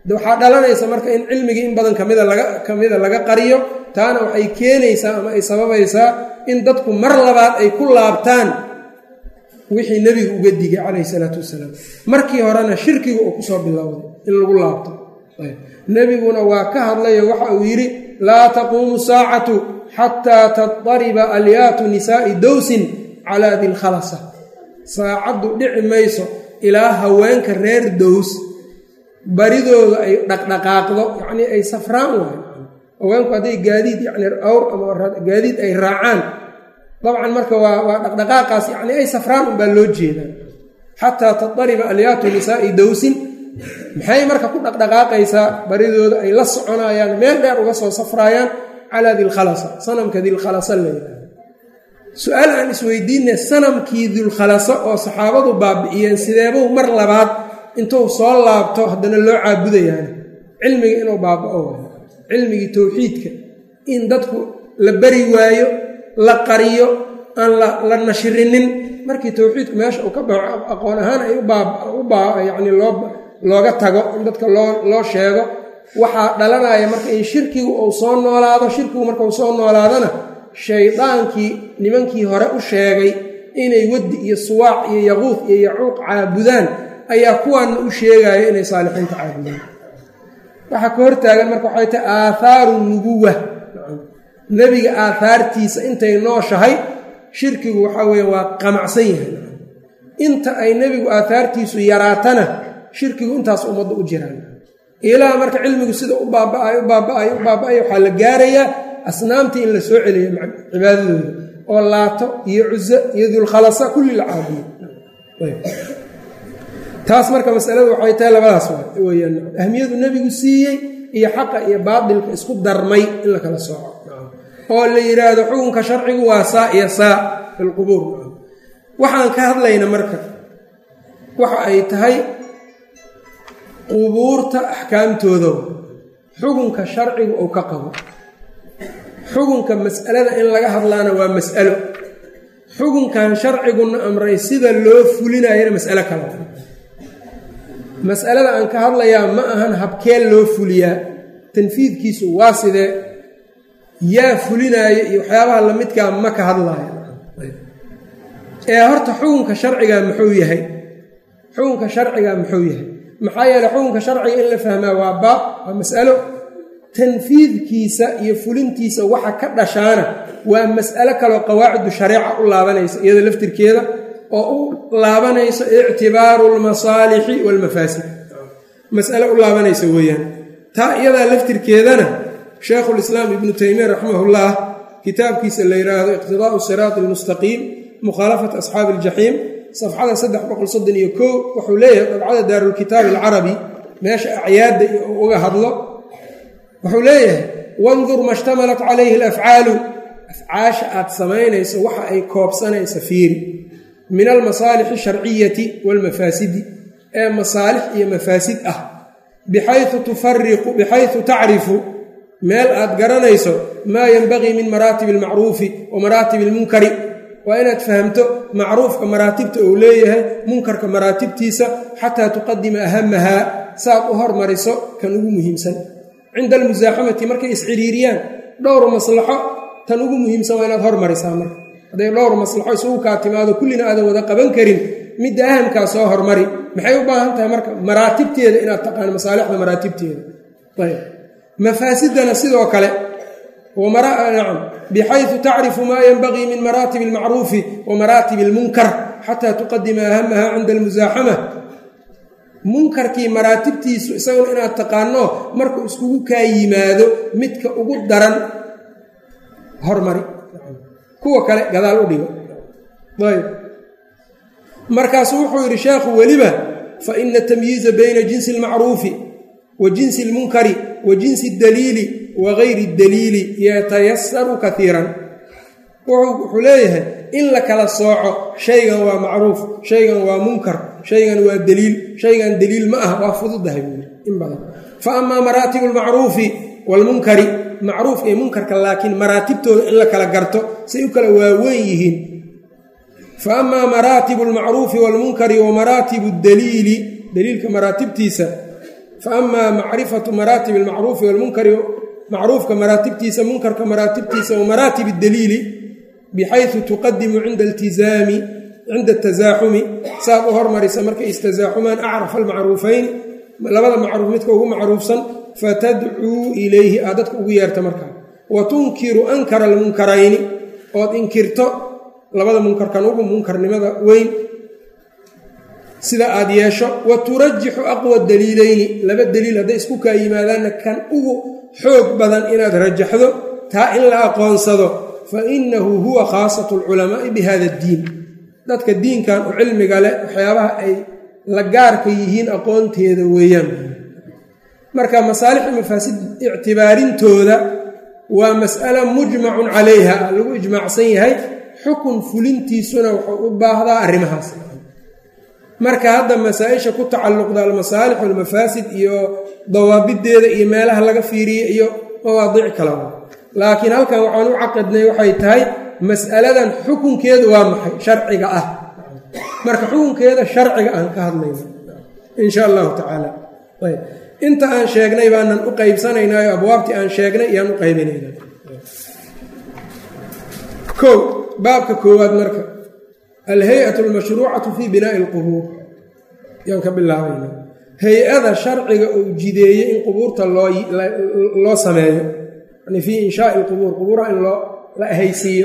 waxaa dhalanaysa marka in cilmigii in badan kamida laga kamida laga qariyo taana waxay keenaysaa ama ay sababaysaa in dadku mar labaad ay ku laabtaan wixii nebigu uga digay calayhi salaatu wasalaam markii horena shirkiga uu kusoo bilowday in lagu laabto nebiguna waa ka hadlayo waxa uu yidhi laa taquumu saacatu xataa tadariba alyaatu nisaa'i dowsin calaa dilkhalasa saacaddu dhici mayso ilaa haweenka reer dows baridooda ay dhaqdhaqaaqdo yacnii ay safraan waayo haweenku hadday gaadiid yacni awr ama gaadiid ay raacaan dabcan marka waa waa dhaqdhaqaaqaas yacni ay safraan unbaa loo jeedaa xataa tadariba alyaatu nisaa'i dowsin maxay marka ku dhaqdhaqaaqaysaa baridooda ay la soconayaan meel dheer uga soo safraayaan calaa dilkhalasa sanamka dilkhalasa layidhaha su-aal aan isweydiinay sanamkii dulkhalasa oo saxaabadu baabi'iyeen sideebuu mar labaad intuu soo laabto haddana loo caabudayaan cilmiga inuu baaba'o waayo cilmigii towxiidka in dadku la bari waayo la qariyo aan la nashirinin markii towxiidku meesha uu ka baxo aqoon ahaan ay uyacni loo looga tago in dadka loo loo sheego waxaa dhalanaya marka in shirkigu uu soo noolaado shirkigu marka uu soo noolaadona shaydaankii nimankii hore u sheegay inay waddi iyo suwaac iyo yaquud iyo yacuuq caabudaan ayaa kuwaanna u sheegaya inay saalixiinta caabudaan waxaa ka hortaagan marka waxay tahay aathaaru nubuwa nebiga aahaartiisa intay nooshahay shirkigu waxaa weeye waa qamacsan yahay inta ay nebigu aahaartiisu yaraatana shirkigu intaas ummadda u jiraan ilaa marka cilmigu sida u baaba'ay u baaba'ay u baaba'ay waxaa la gaarayaa asnaamtii in la soo celiyo cibaadadooda oo laato iyo cuso iyo dulkhalasa kulli la caabuyo taas marka masaladu waxay tahay labadaas weyaan ahmiyadu nebigu siiyey iyo xaqa iyo baatilka isku darmay in la kala sooco oo la yidhaahdo xukunka sharcigu waa saa iyo saa filqubuur waxaan ka hadlayna marka waxa ay tahay qubuurta axkaamtooda xukunka sharcigu uu ka qabo xukunka mas'alada in laga hadlaana waa mas'alo xukunkan sharciguna amray sida loo fulinayana mas'alo kale mas'alada aan ka hadlayaa ma ahan habkeen loo fuliyaa tanfiidkiisu waa sidee yaa fulinaayo iyo waxyaabaha lamidkaa ma ka hadlaayo ee horta xukunka sharcigaa muxuu yahay xukunka sharcigaa muxuu yahay maxaa yeeley xukunka sharciga in la fahmaa waa baab waa mas'alo tanfiidkiisa iyo fulintiisa waxa ka dhashaana waa mas'alo kaloo qawaacidu shareeca u laabanaysa iyada laftirkeeda oo u laabanayso ictibaaru lmasaalixi waalmafaasid mas'alo u laabanaysa weeyaan taa iyadaa laftirkeedana sheekhulislaam ibnu taymiya raximahullah kitaabkiisa la yidhaahdo iqtidaa'u siraati almustaqiim mukhaalafat asxaabi aljaxiim safxada saddex boqol soddon iyo kow wuxuu leeyahay dabcada daarulkitaab alcarabi meesha acyaadda uga hadlo wuxuu leeyahay wandur ma shtamalat calayhi alafcaalu afcaasha aad samaynayso waxa ay koobsanaysa fiiri min almasaalixi asharciyati waalmafaasidi ee masaalix iyo mafaasid ah bixayu tufariqu bixayu tacrifu meel aad garanayso maa yenbagii min maraatibi almacruufi wa maraatibi almunkari waa inaad fahamto macruufka maraatibta uu leeyahay munkarka maraatibtiisa xataa tuqadima ahamahaa saaad u hormariso kan ugu muhiimsan cinda almusaaxamati markay isciriiriyaan dhowr maslaxo tan ugu muhiimsan waa inaad hormarisaa marka hadday dhowr maslaxo isugu kaa timaado kullina aadan wada qaban karin midda ahamkaa soo hormari maxay u baahan tahay marka maraatibteeda inaad taqaano masaalixda maraatibteeda ayb mafaasidana sidoo kale nacam bixayu tacrifu maa yenbagii min maraatibi almacruufi wa maraatibi almunkar xataa tuqadima ahamaha cinda almusaaxama munkarkii maraatibtiisu isaguna inaad taqaano markuu iskugu kaa yimaado midka ugu daran hormari kuwa kale gadaal u dhigo ayb markaasu wuxuu yidhi sheekhu weliba fa ina tamyiiza bayna jinsi almacruufi wa jinsi almunkari wa jinsi اdaliili wa gayri اdaliili yatayasaru kaiiran wuxuu leeyahay in la kala sooco shaygan waa macruuf shaygan waa munkar shaygan waa daliil shaygan daliil ma ah waa fududahay buu yidhi in badan fa amaa maraatibu almacruufi waalmunkari macruuf iyo munkarka laakiin maraatibtooda in la kala garto say u kala waaweyn yihiin fa amaa maraatibu almacruufi waalmunkari wa maraatibu daliili daliilka maraatibtiisa fa amaa macrifatu maraatib almacruufi walmunkari macruufka maraatibtiisa munkarka maraatibtiisa wa maraatib daliili bixaysu tuqadimu cinda iltizaami cinda tasaaxumi saad u hormarisa markay istasaaxumaan acrafa almacruufayni labada macruuf midka ugu macruufsan fatadcuu ilayhi aad dadka ugu yeerta markaa wa tunkiru ankara almunkarayni ood inkirto labada munkarkan ugu munkarnimada weyn sida aad yeesho wa turajixu aqwa daliilayni laba daliil hadday isku kaa yimaadaanna kan ugu xoog badan inaad rajaxdo taa in la aqoonsado fa innahu huwa khaasatu alculamaa'i bi hada addiin dadka diinkan u cilmiga leh waxyaabaha ay la gaarka yihiin aqoonteeda weeyaan marka masaalixi mafaasid ictibaarintooda waa mas'alo mujmacun calayha lagu ijmaacsan yahay xukun fulintiisuna wuxuu u baahdaa arrimahaas marka hadda masaa-isha ku tacalluqda almasaalix walmafaasid iyo dawaabideeda iyo meelaha laga fiiriye iyo mawaadiic kalaba laakiin halkan waxaan u caqidnay waxay tahay mas'aladan xukunkeedu waa maxay sharciga ah marka xukunkeeda sharciga aan ka hadlayno insha allahu tacaala ayb inta aan sheegnay baanan u qaybsanaynayo abwaabtii aan sheegnay iyaan u qaybinayna kow baabka koowaad marka alhay-atu almashruucatu fii binaa'i alqubuur yaan ka bilaabayna hay-ada sharciga uu jideeyey in qubuurta looloo sameeyo yani fii inshaai alqubuur qubuuraha in loo la ahaysiiyo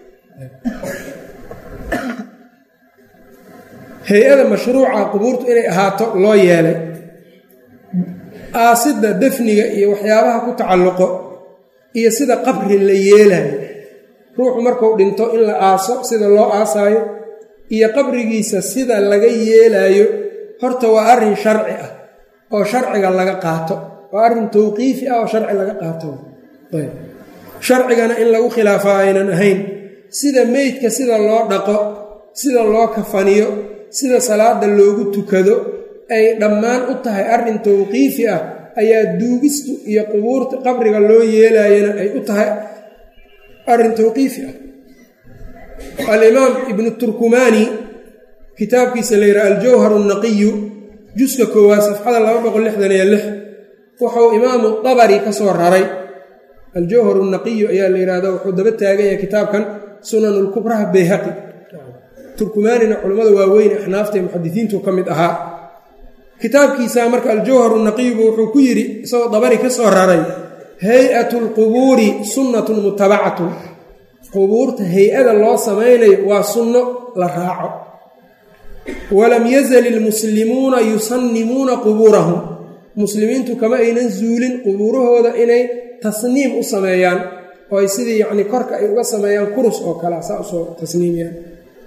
hay-ada mashruuca qubuurtu inay ahaato loo yeelay aasidda defniga iyo waxyaabaha ku tacalluqo iyo sida qabri la yeelayo ruuxu markuu dhinto in la aaso sida loo aasaayo iyo qabrigiisa sida laga yeelaayo horta waa arrin sharci ah oo sharciga laga qaato waa arrin tawqiifi ah oo sharci laga qaato sharcigana in lagu khilaafaa aynan ahayn sida meydka sida loo dhaqo sida loo kafaniyo sida salaada loogu tukado ay dhammaan u tahay arrin tawqiifi ah ayaa duugistu iyo qubuurta qabriga loo yeelayana ay u tahay arrin tawqiifi ah alimaam ibnu turkumaani kitaabkiisa la yidhaha aljawhar naqiyu juska koowaad safxada laba boqol lixdan iyo lix wuxuu imaamu dabari ka soo raray aljawhar naqiyu ayaa la yidhahda wuxuu daba taagan yahay kitaabkan sunan lkubraha bayhaqi turkumaanina culimmada waaweyn axnaafta ee muxadisiintu ka mid ahaa kitaabkiisa marka aljawharu naqiyubu wuxuu ku yidhi isagoo dabari ka soo raray hay-atu lqubuuri sunnatun mutabacatun qubuurta hay-ada loo samaynayo waa sunno la raaco walam yazal ilmuslimuuna yusannimuuna qubuurahum muslimiintu kama aynan zuulin qubuurahooda inay tasniim u sameeyaan oo ay sidii yacni korka ay uga sameeyaan kurus oo kalea saa usoo tasniimiyaan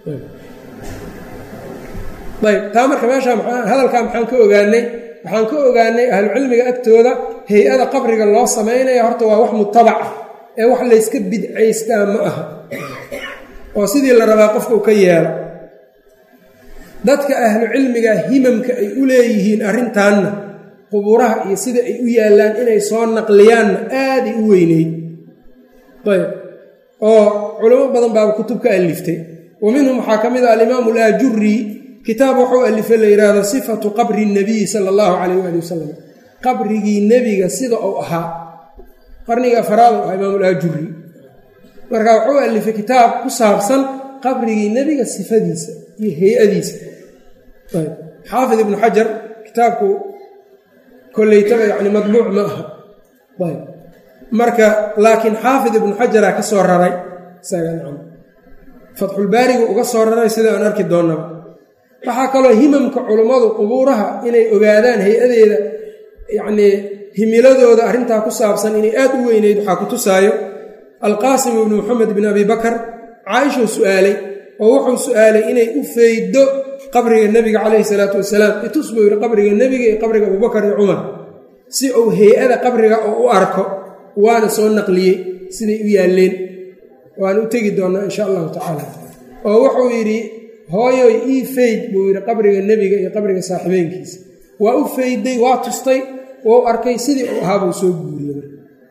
ayb taa marka meeshaa maa hadalkaa maxaan ka ogaanay waxaan ka ogaanay ahlucilmiga agtooda hay-ada qabriga loo samaynaya horta waa wax mutabac ah ee wax layska bidcaystaa ma aha oo sidii la rabaa qofka u ka yeelo dadka ahlucilmiga himamka ay u leeyihiin arrintaanna qubuuraha iyo sida ay u yaallaan inay soo naqliyaanna aaday u weyneyd ayb oo culamo badan baaba kutub ka aliftay wa minhum waxaa ka mid ah alimaamu alaajuri kitaab wuxuu alifay la yidhaahdo sifatu qabri nabiyi sala allahu calayh waali wasalam qabrigii nebiga sida uu ahaa qarniga afaraad u ah imaamulaajuri marka wuxuu alifay kitaab ku saabsan qabrigii nebiga sifadiisa iyo hay-adiisa xaafid ibnu xajar kitaabku koleytaba yani madbuuc ma aha ayb marka laakiin xaafid ibnu xajaraa ka soo raray fatxulbaarigu uga soo raray sida aan arki doonnaba waxaa kaloo himamka culummadu qubuuraha inay ogaadaan hay-adeeda yacnii himiladooda arrintaa ku saabsan inay aad u weyneyd waxaa ku tusaayo alqaasim ibnu moxamed bin abi bakar caaishuu su'aalay oo wuxuu su'aalay inay u feydo qabriga nebiga calayhi salaatu wasalaam itus buu yidhi qabriga nebiga iyo qabriga abubakar iyo cumar si uu hay-ada qabriga oo u arko waana soo naqliyey siday u yaalleen waana u tegi doonnaa insha allahu tacaala oo wuxuu yidhi hooyoy ii feyd buu yidhi qabriga nebiga iyo qabriga saaxiibeenkiisa waa u feyday waa tustay wou arkay sidii uu ahaabuu soo guuriyey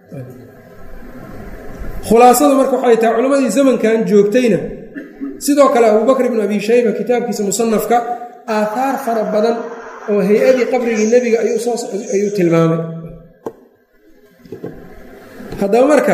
khulaasadu marka waxay tahay culammadii zamankan joogtayna sidoo kale abubakr ibnu abi shayba kitaabkiisa musanafka aathaar fara badan oo hay-adii qabrigii nebiga ayuu soo ayuu tilmaamay haddaba marka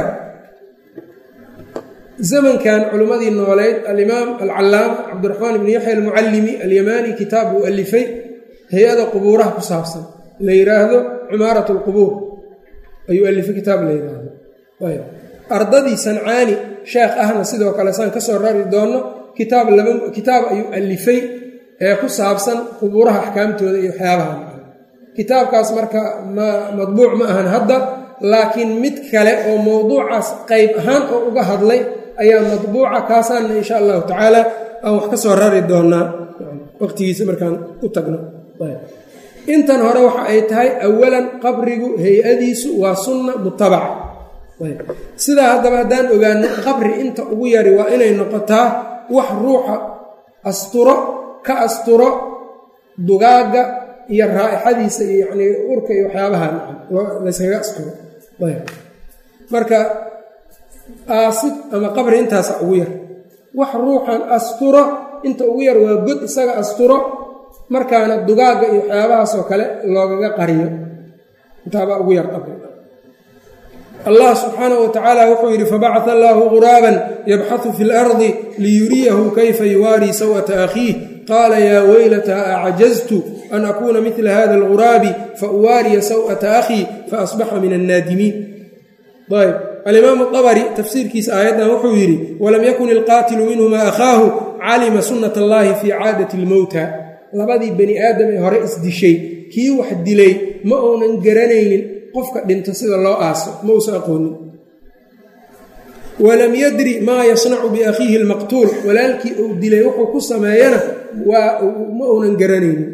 zamankan culimmadii nooleyd alimaam alcallaama cabdiraxmaan ibni yaxya almucallimi alyamaani kitaab uu alifay hay-ada qubuuraha ku saabsan la yidhaahdo cumaarat alqubuur ayuu alifay kitaab la yidhaahdo ardadii sancaani sheekh ahna sidoo kale saan ka soo rari doonno kitaab laba kitaab ayuu alifay ee ku saabsan qubuuraha axkaamtooda iyo waxyaabaha kitaabkaas marka ma madbuuc ma ahan hadda laakiin mid kale oo mowduucaas qayb ahaan oo uga hadlay ayaa madbuuca kaasaanna insha allahu tacaala aan wax ka soo rari doonaa waqtigiisa markaan u tagno intan hore waxa ay tahay awalan qabrigu hay-adiisu waa sunna mutabaca sidaa haddaba haddaan ogaano qabri inta ugu yari waa inay noqotaa wax ruuxa asturo ka asturo dugaagga iyo raa'ixadiisa iyo yacnii urka iyo waxyaabaha layskaga asturo marka aasid ama qabri intaasa ugu yar wax ruuxan asturo inta ugu yar waa god isaga asturo markaana dugaagga iyo waxyaabahaasoo kale loogaga qariyo intaabaa ugu yar qabri allah subxaanaه wa tacaala wuxuu yidhi fabacث allahu guraaban yabxaثu fi اlardi liyuriyahu kayfa yuwaarii sawءata akhiih qaala yaa weylataa acjaztu an akuuna midla hada اlguraabi fauwaariya sawءata akhii faasbaxa min الnaadimiin ayb alimaamu abri tafsiirkiisa aayaddan wuxuu yidhi walam yakun ilqaatilu minhuma akhaahu calima sunat اllahi fii caadati اlmowta labadii bani aadam ee hore isdishay kii wax dilay ma uunan garanaynin qofka dhinto sida loo aaso ma uusan aqoonin walam yadri maa yasnacu biakhiihi lmaqtuul walaalkii uu dilay wuxuu ku sameeyana waa ma uunan garanaynin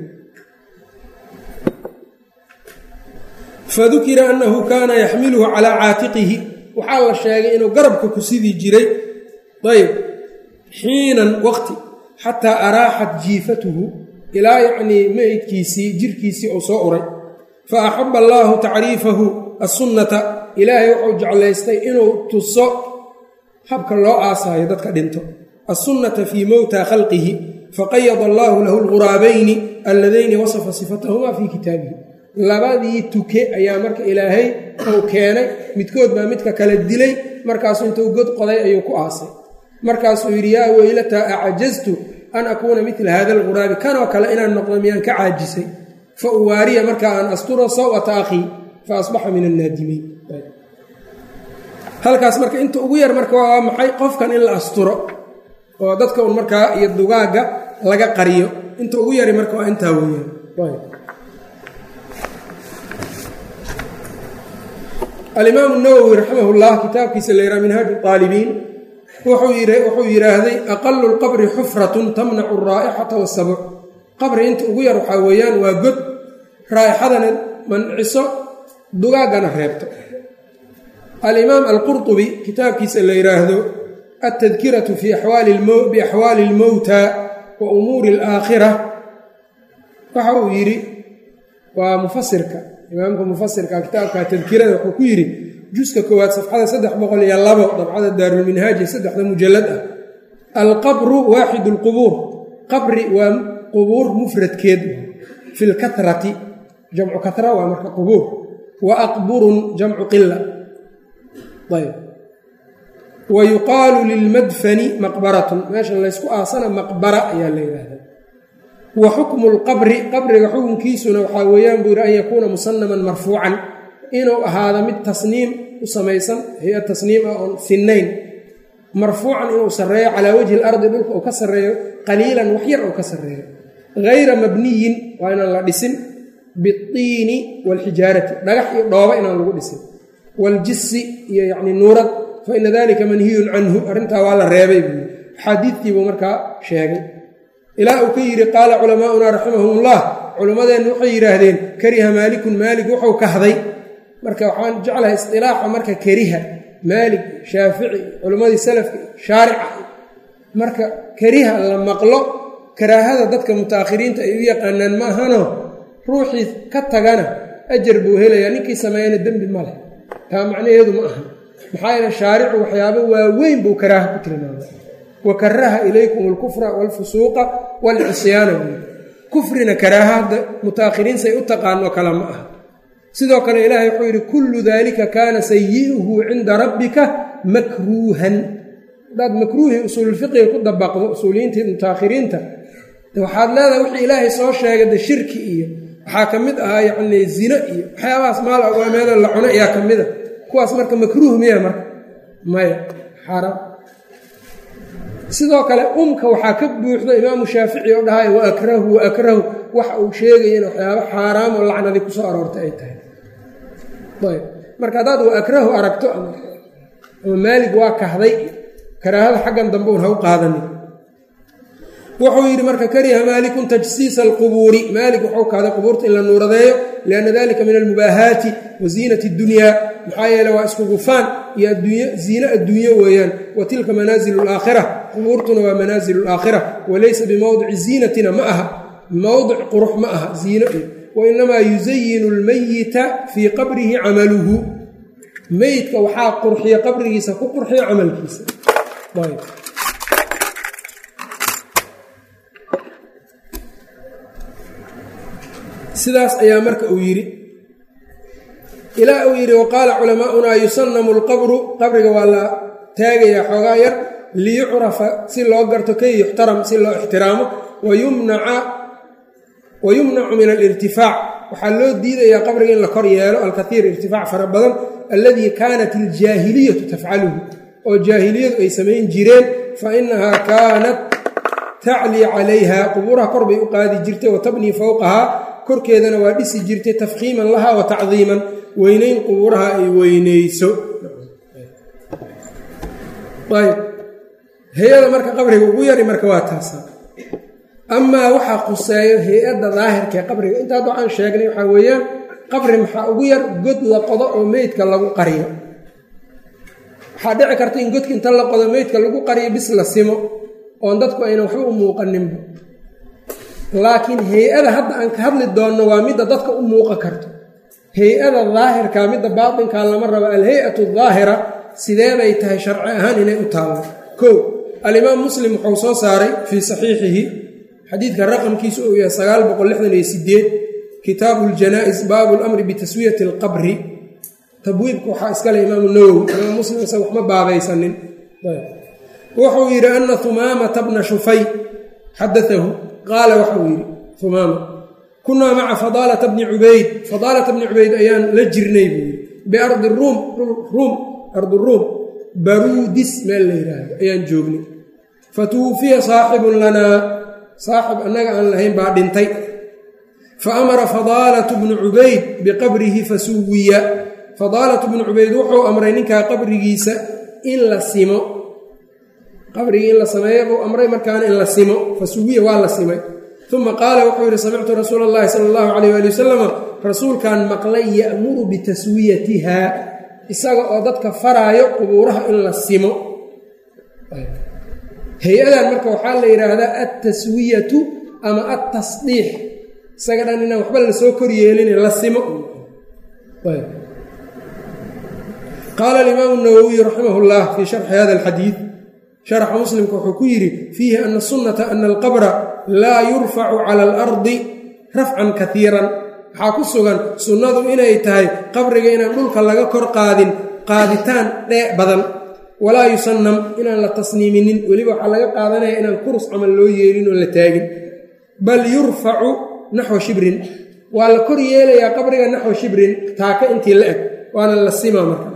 fadukira annahu kaana yaxmiluhu calaa caatiqihi waxaa la sheegay inuu garabka ku sidii jiray ayb xiinan waqti xataa araaxat jiifatuhu ilaa yacnii meydkiisii jirkiisii uu soo uray fa axaba allaahu tacriifahu assunnata ilaahay wuxuu jeclaystay inuu tuso habka loo aasaayo dadka dhinto assunnata fii mowta khalqihi faqayada allaahu lahu lghuraabayni alladayni wasafa sifatahumaa fii kitaabihi labadii tuke ayaa marka ilaahay uu keenay midkood baa midka kale dilay markaasuu intuu god qoday ayuu ku aasay markaasuu yidhi yaa weylataa acjaztu an akuuna midla hada alghuraabi kanoo kale inaan noqdo miyaan ka caajisay fa uwaariya marka aan asturo saw'ata akhii fa asbaxa min annaadimiin halkaas marka inta ugu yar marka waa maxay qofkan in la asturo oo dadka un markaa iyo dugaagga laga qariyo inta ugu yari marka waa intaa weeyaan alimaamu nawowi raximah llah kitaabkiisa la yidhaha minhaaju aalibiin wuxuu yidhaahday aqalu lqabri xufratun tamnacu araa'ixata wasabuc qabri inta ugu yar waxaa weeyaan waa god raa'ixadana manciso dugaaggana reebto alimaam alqurطubi kitaabkiisa la yidhaahdo altadkiratu biaxwaali اlmowta wa umuuri اlaakhira waxa uu yidhi waa mufasirka imaamka mufasirka kitaabka tadkirada wuxuu ku yidhi juska koowaad safxada saddex boqol iyo labo dabcada daarulminhaaji saddexda mujalad ah alqabru waaxid اlqubuur qabri waa qubuur mufradkeed fi lkatrati jamcu katra waa marka qubuur wa aqburun jamcu qila ayb wa yuqaalu lilmadfani maqbaratun meesha laysku aasana maqbara ayaa la yidhaahdaa wa xukmu lqabri qabriga xukunkiisuna waxaa weeyaan buu yidhi an yakuuna musanaman marfuucan inuu ahaado mid tasniim u samaysan hay-a tasniim ah oon finnayn marfuucan inuu sarreeyo calaa wajhi ilardi dhulka uu ka sarreeyo qaliilan wax yar uu ka sarreeyo hayra mabniyin waa inaan la dhisin biiini waalxijaarati dhagax iyo dhooba inaan lagu dhisin waljisi iyo yacni nuurad fa ina dalika manhiyun canhu arrintaa waa la reebay buu axaadiidtiibuu markaa sheegay ilaa uu ka yidhi qaala culamaauna raximahumullah culimmadeennu waxay yidhaahdeen kariha maalikun maalig wuxuu kahday marka waxaan jeclahay istilaaxa marka kariha maalig shaafici culimmadii salafka shaarica marka kariha la maqlo karaahada dadka mutaakhiriinta ay u yaqaanaan ma ahano ruuxii ka tagana ajar buu helayaa ninkii sameeyana dembi ma leh taa macnaheedu ma aha maxaa yeele shaaricu waxyaabo waaweyn buu karaaha ku tilmaamay wa karaha ilaykum alkufra waalfusuuqa waalcisyaana buui kufrina karaahada mutaakhiriin say u taqaanoo kale ma aha sidoo kale ilaahay wuxuu yidhi kullu daalika kaana sayi'uhu cinda rabbika makruuhan haddaad makruuhii usuululfiqiga ku dabaqdo usuuliyiintii mutaakhiriinta waxaad leedahay wixii ilaahay soo sheegay de shirki iyo waxaa ka mid ahaa yacnii zino iyo waxyaabahaas maal agwaameeda la cuno ayaa ka mid a kuwaas marka makruuh miya marka maya xaaraam sidoo kale umka waxaa ka buuxda imaamu shaafici oo dhahay wa akrahu wa akrahu waxa uu sheegaya in waxyaabo xaaraam oo lacnadii kusoo aroortay ay tahay ayb marka haddaad wa akrahu aragto ama maalig waa kahday karaahada xaggan dambe un ha u qaadanin wuxuu yidhi marka kariha maalikun tajsiisa alqubuuri maalik wuxuu kahday qubuurta in la nuuradeeyo lianna dalika min almubaahaati wa ziinati اddunyaa maxaa yeele waa isku gufaan iyo adduunya ziine adduunyo weeyaan wa tilka manaazilu alaakhira qubuurtuna waa manaazilu alaakhira walaysa bimowdici ziinatina ma aha mowdic qurux ma aha ziino iyo wainamaa yusayinu almayita fii qabrihi camaluhu meydka waxaa qurxiya qabrigiisa ku qurxiya camalkiisa sidaas ayaa marka uu yidhi ilaa uu yidhi waqaala culamaaunaa yusanamu alqabru qabriga waa la taagayaa xoogaa yar liyucrafa si loo garto kay yuxtaram si loo ixtiraamo wa yumnacu min alirtifaac waxaa loo diidayaa qabriga in la kor yeelo alkaiir irtifaac fara badan alladii kaanat aljaahiliyatu tafcaluhu oo jaahiliyadu ay samayn jireen fa inahaa kaanat taclii calayha qubuuraha kor bay u qaadi jirtay wa tabnii fowqahaa korkeedana waa dhisi jirtay tafkiiman laha wa tacdiiman weynayn qubuuraha ay weyneyso ayb hay-ada marka qabriga ugu yari marka waa taasa amaa waxaa khuseeyo hay-adda daahirkaee qabriga inta hadda waxaan sheegnay waxaa weeyaan qabri maxaa ugu yar god la qodo oo meydka lagu qariyo waxaa dhici karta in godka inta la qodo meydka lagu qariyo bis la simo oon dadku aynan waxba u muuqaninba laakiin hay-ada hadda aan ka hadli doonno waa midda dadka u muuqan karto hay-ada daahirka midda baatinkaa lama rabo alhay-atu daahira sidee bay tahay sharci ahaan inay u taallo kow alimaam muslim wuxuu soo saaray fii saxiixihi xadiidka raqamkiisu uu yahay sagaal boqol lixdan iyo sideed kitaabu ljanaa-is baabu lamri bitaswiyati alqabri tabwiibka waxaa iskale imaamu nawowi imaam muslim isaga waxma baabaysanin wuxuu yidhi ana humaamata bna shufay xadaahu qaala waxau yidhi humaama kunaa maca fadaalata bni cubayd fadaalata bni cubayd ayaan la jirnay buu yidhi biardi ruum ruum ardi ruum baruudis meel la yidhaahdo ayaan joognay fatuwufiya saaxibun lanaa saaxib annaga aan lahayn baa dhintay fa amara fadaalatu bnu cubayd biqabrihi fasuwiya fadaalatu bnu cubayd wuxuu amray ninkaa qabrigiisa in la simo qabrigii in la sameeyo buu amray markaana in la simo fasuwiya waa la simay uma qaala wuxuu yidhi samictu rasuula allahi sala allahu calayh waali wasalama rasuulkan maqlay ya'muru bitaswiyatiha isaga oo dadka faraayo qubuuraha in la simo hay-adan marka waxaa la yidhaahdaa altaswiyatu ama altasdiix isaga dhan inaan waxba lasoo koryeelin la simo qaala alimaamu nawowiy raximah llah fii sharxi hada alxadiid sharxa muslimka wuxuu ku yidhi fiihi ana sunnata ana alqabra laa yurfacu cala alardi rafcan kaiiran waxaa ku sugan sunnadu inay tahay qabriga inaan dhulka laga kor qaadin qaaditaan dhee badan walaa yusannam inaan la tasniiminin weliba waxaa laga qaadanaya inaan kurus camal loo yeelin oo la taagin bal yurfacu naxwa shibrin waa la kor yeelayaa qabriga naxwa shibrin taaka intii la eg waana la sima marka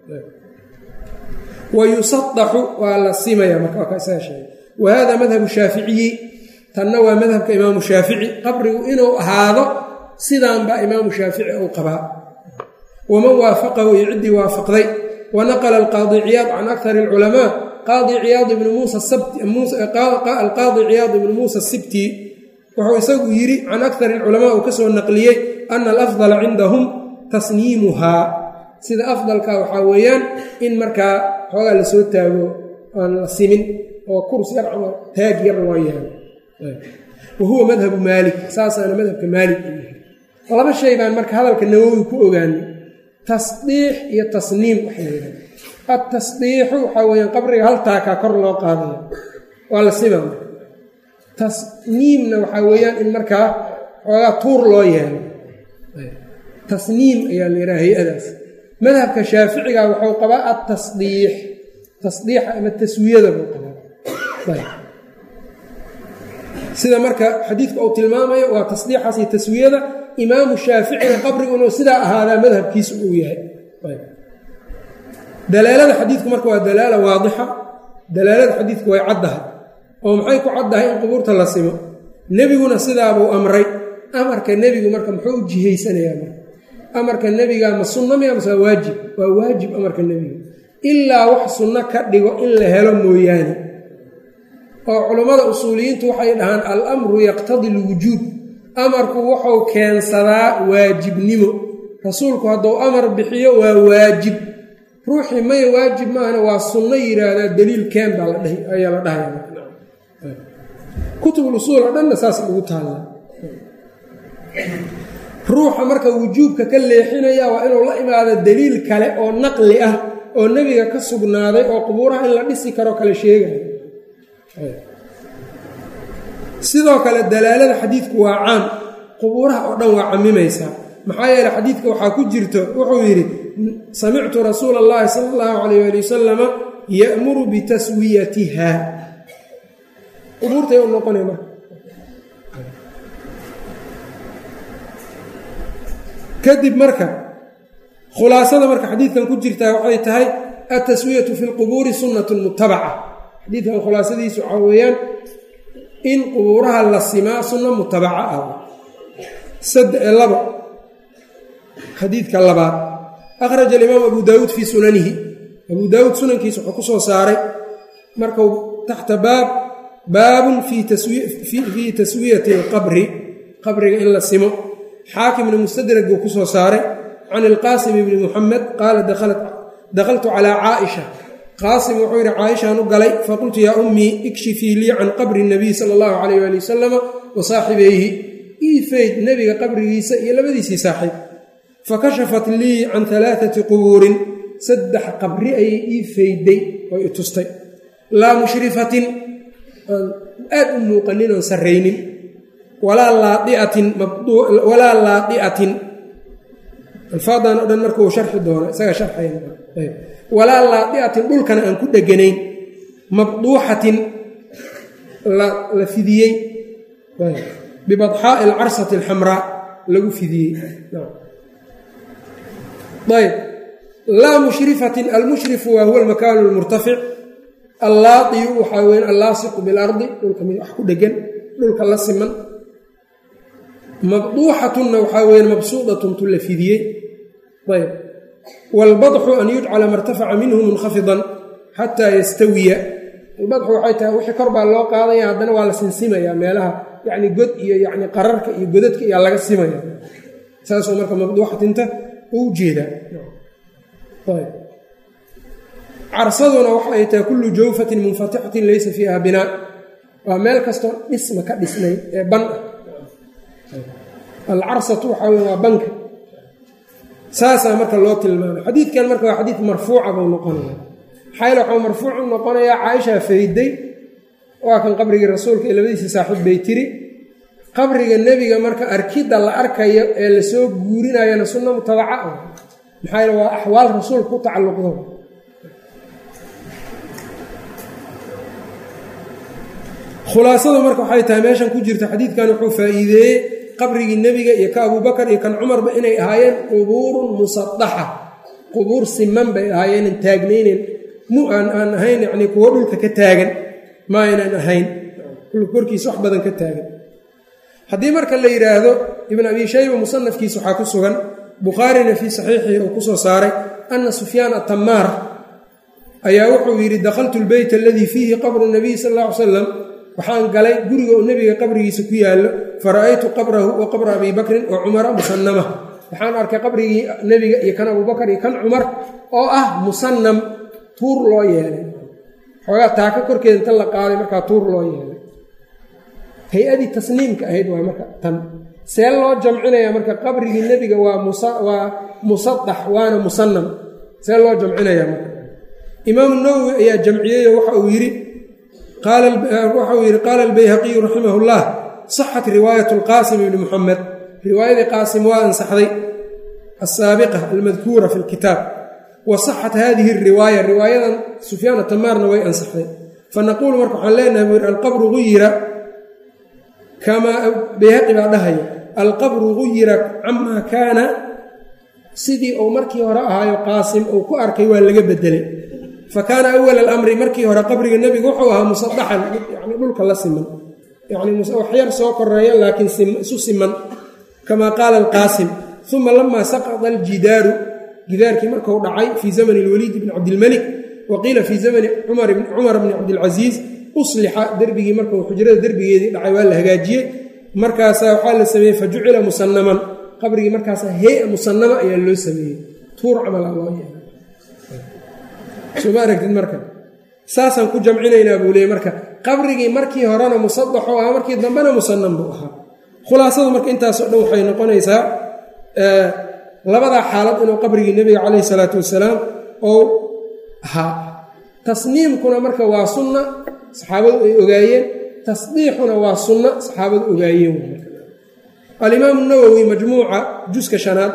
wa yusadaxu waa la simaya marka waa kaisaga sheegay wa hada madhabu shaaficiyi tanna waa madhabka imaamu shaafici qabrigu inuu ahaado sidaan baa imaamu shaafici uu qabaa waman waafaqahu iyo ciddii waafaqday wa naqla alqaadi ciyaad can akari alculamaa qaadi ciyaad ibnu muusa alqaadi ciyaad ibnu muusa asibti wuxuu isagu yidhi can akari alculamaa uu ka soo naqliyey ana alafdala cindahum tasniimuhaa sida afdalka waxaa weeyaan in markaa xoogaa lasoo taago aan la simin oo kurs yar camal taag yar waa yahay wa huwa madhabu maalik saasaana madhabka maalik laba shay baan marka hadalka nawowi ku ogaanay tasdiix iyo tasniim waxay yidhaha altasdiixu waxaa weyaan qabriga hal taakaa kor loo qaadaya waa la sima tasniimna waxaa weeyaan in markaa xoogaa tuur loo yeelo tasniim ayaa la yidhaha hay-adaas madhabka shaaficiga wuxuu qabaa altasdiix tasdiixa ama taswiyada buu qabaa sida marka xadiidka uu tilmaamayo waa tasdiixaas iyo taswiyada imaamu shaaficina qabrigu inuu sidaa ahaadaa madhabkiisu uu yahay dalaalada xadiidku marka waa dalaala waadixa dalaalada xadiidku way caddahay oo maxay ku caddahay in qubuurta la simo nebiguna sidaabuu amray amarka nebigu marka muxuu u jihaysanayaa marka amarka nebiga ma sunno miya mase waa waajib waa waajib amarka nebiga ilaa wax sunno ka dhigo in la helo mooyaane oo culammada usuuliyiintu waxay dhahaan al amru yaqtadi alwujuub amarku wuxuu keensadaa waajibnimo rasuulku hadduu amar bixiyo waa waajib ruuxii maya waajib maahana waa sunno yidhaahdaa daliil keen baa la dhahi ayaa la dhahaya kutubul usuul oo dhanna saas lagu taallaa ruuxa marka wujuubka ka leexinaya waa inuu la imaado daliil kale oo naqli ah oo nebiga ka sugnaaday oo qubuuraha in la dhisi karo kale sheegaya sidoo kale dalaalada xadiidku waa caam qubuuraha oo dhan waa camimaysaa maxaa yeele xadiidka waxaa ku jirto wuxuu yidhi samictu rasuula allahi sala allahu calayh ali wasalama ya'muru bitaswiyatiha qubuurtay u noqonay marka kadib marka khulaasada marka xadiidkan ku jirtaa waxay tahay altaswiyatu fi lqubuuri sunnatun mutabaca xadiidkan khulaasadiisu waxaa weeyaan in qubuuraha la simaa sunno mutabaca ah labo xadiidka labaad akhraja alimaam abu daawuud fii sunanihi abuu daawuud sunankiisa wuxuu ku soo saaray markuu taxta baab baabun fii taswiyati alqabri qabriga in la simo xaakimna mustadrag buu ku soo saaray can ilqaasim ibni muxamed qaala dakhaltu calaa caaisha qaasim wuxuu yidhi caaishaan u galay faqultu yaa ummii ikshifii lii can qabri nabiy sala allahu calayh waali wasalama wa saaxibayhi ii fayd nebiga qabrigiisa iyo labadiisii saaxiib fakashafat lii can alaaati qubuurin saddex qabri ayay ii fayday oo i tustay laa mushrifatin aan aad u muuqanin oon sarraynin walaa laadiatin walaa laadiatin alfaadan oo dhan marka uu sharxi doono isaga sharxaywalaa laadiatin dhulkana aan ku dheganayn mabduuxatin la fidiyey bibadxaa'i alcarsati alxamraa lagu fidiyey ayb laa mushrifatin almushrifu waa huwa almakaanu almurtafic allaadiyu waxaa weyn allaasiqu bilardi dhulka mid wax ku dhegan dhulka la siman mabduuxatunna waxaa weeye mabsuudatun tu la fidiyey ayb waalbadxu an yujcala martafaca minhu munkafidan xataa yastawiya albadxu waxay tahay wixii kor baa loo qaadaya haddana waa la sinsimayaa meelaha yacni god iyo yacni qararka iyo godadka ayaa laga simaya saasoo marka mabduuxatinta u jeedaa ayb carsaduna waxa ay tahay kullu jawfatin munfatixatin laysa fiiha binaa waa meel kastoo dhisma ka dhisnay ee ban ah alcarsatu waxaa wey waa banka saasaa marka loo tilmaamay xadiidkan marka waa xadiid marfuuca buu noqonaya maxaa waxuu marfuuc u noqonayaa caaishaa fayday waa kan qabrigii rasuulka iyo labadiisii saaxiib bay tiri qabriga nebiga marka arkidda la arkayo ee lasoo guurinayana sunno mutabaca ah maxaa yeel waa axwaal rasuulka ku tacalluqdo khulaasadu marka waxay tahay meeshan ku jirta xadiidkan wuxuu faa'iideeyey qabrigii nebiga iyo ka abubakar iyo kan cumarba inay ahaayeen qubuurun musadaxa qubuur siman bay ahaayeenan taagnaynen mu aan aan ahayn yacnii kuwo dhulka ka taagan ma aynan ahayn dhulka korkiisa wax badan ka taagan haddii marka la yidhaahdo ibn abi shayba musanafkiisa waxaa ku sugan bukhaarina fii saxiixihi uu ku soo saaray ana sufyaan atamaar ayaa wuxuu yidhi dakhaltu lbeyt aladii fiihi qabru nabiy sal alla ly salam waxaan galay guriga oo nebiga qabrigiisa ku yaallo fara'aytu qabrahu wa qabra abii bakrin wa cumara musanama waxaan arkay qabrigii nebiga iyo kan abubakar iyo kan cumar oo ah musanam tuur loo yeelay xoogaa taaka korkeeda inta la qaaday markaa tuur loo yeelay hay-adii tasniimka ahayd waa marka tan see loo jamcinaya marka qabrigii nebiga waa waa musadax waana musanam see loo jamcinaya marka imaamu nawowi ayaa jamciyeyo waxa uu yidhi waxau yidhi qaala albayhaqiyu raximah اllah صaxat riwaayat اlqaasim ibni muxamed riwaayadii qaasim waa ansaxday asaabiqa almadkuura fi اlkitaab wa صaxat hadihi الriwaaya riwaayadan sufyaan atamaarna way ansaxday fanaquulu marka waxaan leenahay buu yidhi alqabru guyira kamaa bayhaqi baa dhahaya alqabru guyira camaa kaana sidii uu markii hore ahaayo qaasim uu ku arkay waa laga bedelay fa kaana awal alamri markii hore qabriga nebigu wuxuu ahaa musadaxan yani dhulka la siman yani waxyar soo koreeya laakiin isu siman kamaa qaala alqaasim uma lamaa saqada aljidaaru gidaarkii marku dhacay fii zamani lwaliid bni cabdilmelik wa qiila fii zamani cumar bni cabdilcasiis uslixa derbigii markuu xujrada derbigeedii dhacay waa la hagaajiyey markaasaa waxaa la sameeyey fa jucila musanaman qabrigii markaasa hea musanama ayaa loo sameeyey tuur camala loo yeelay sooma aragtid marka saasaan ku jamcinaynaa buu leeyay marka qabrigii markii horena musadaxu ahaa markii dambena musanam buu ahaa khulaasadu marka intaasoo dhan waxay noqonaysaa labadaa xaalad inuu qabrigii nebiga calayhi salaatu wasalaam ou ahaa tasniimkuna marka waa sunna saxaabadu ay ogaayeen tasdiixuna waa sunna saxaabadu ogaayeen alimaamu nawowi majmuuca juska shanaad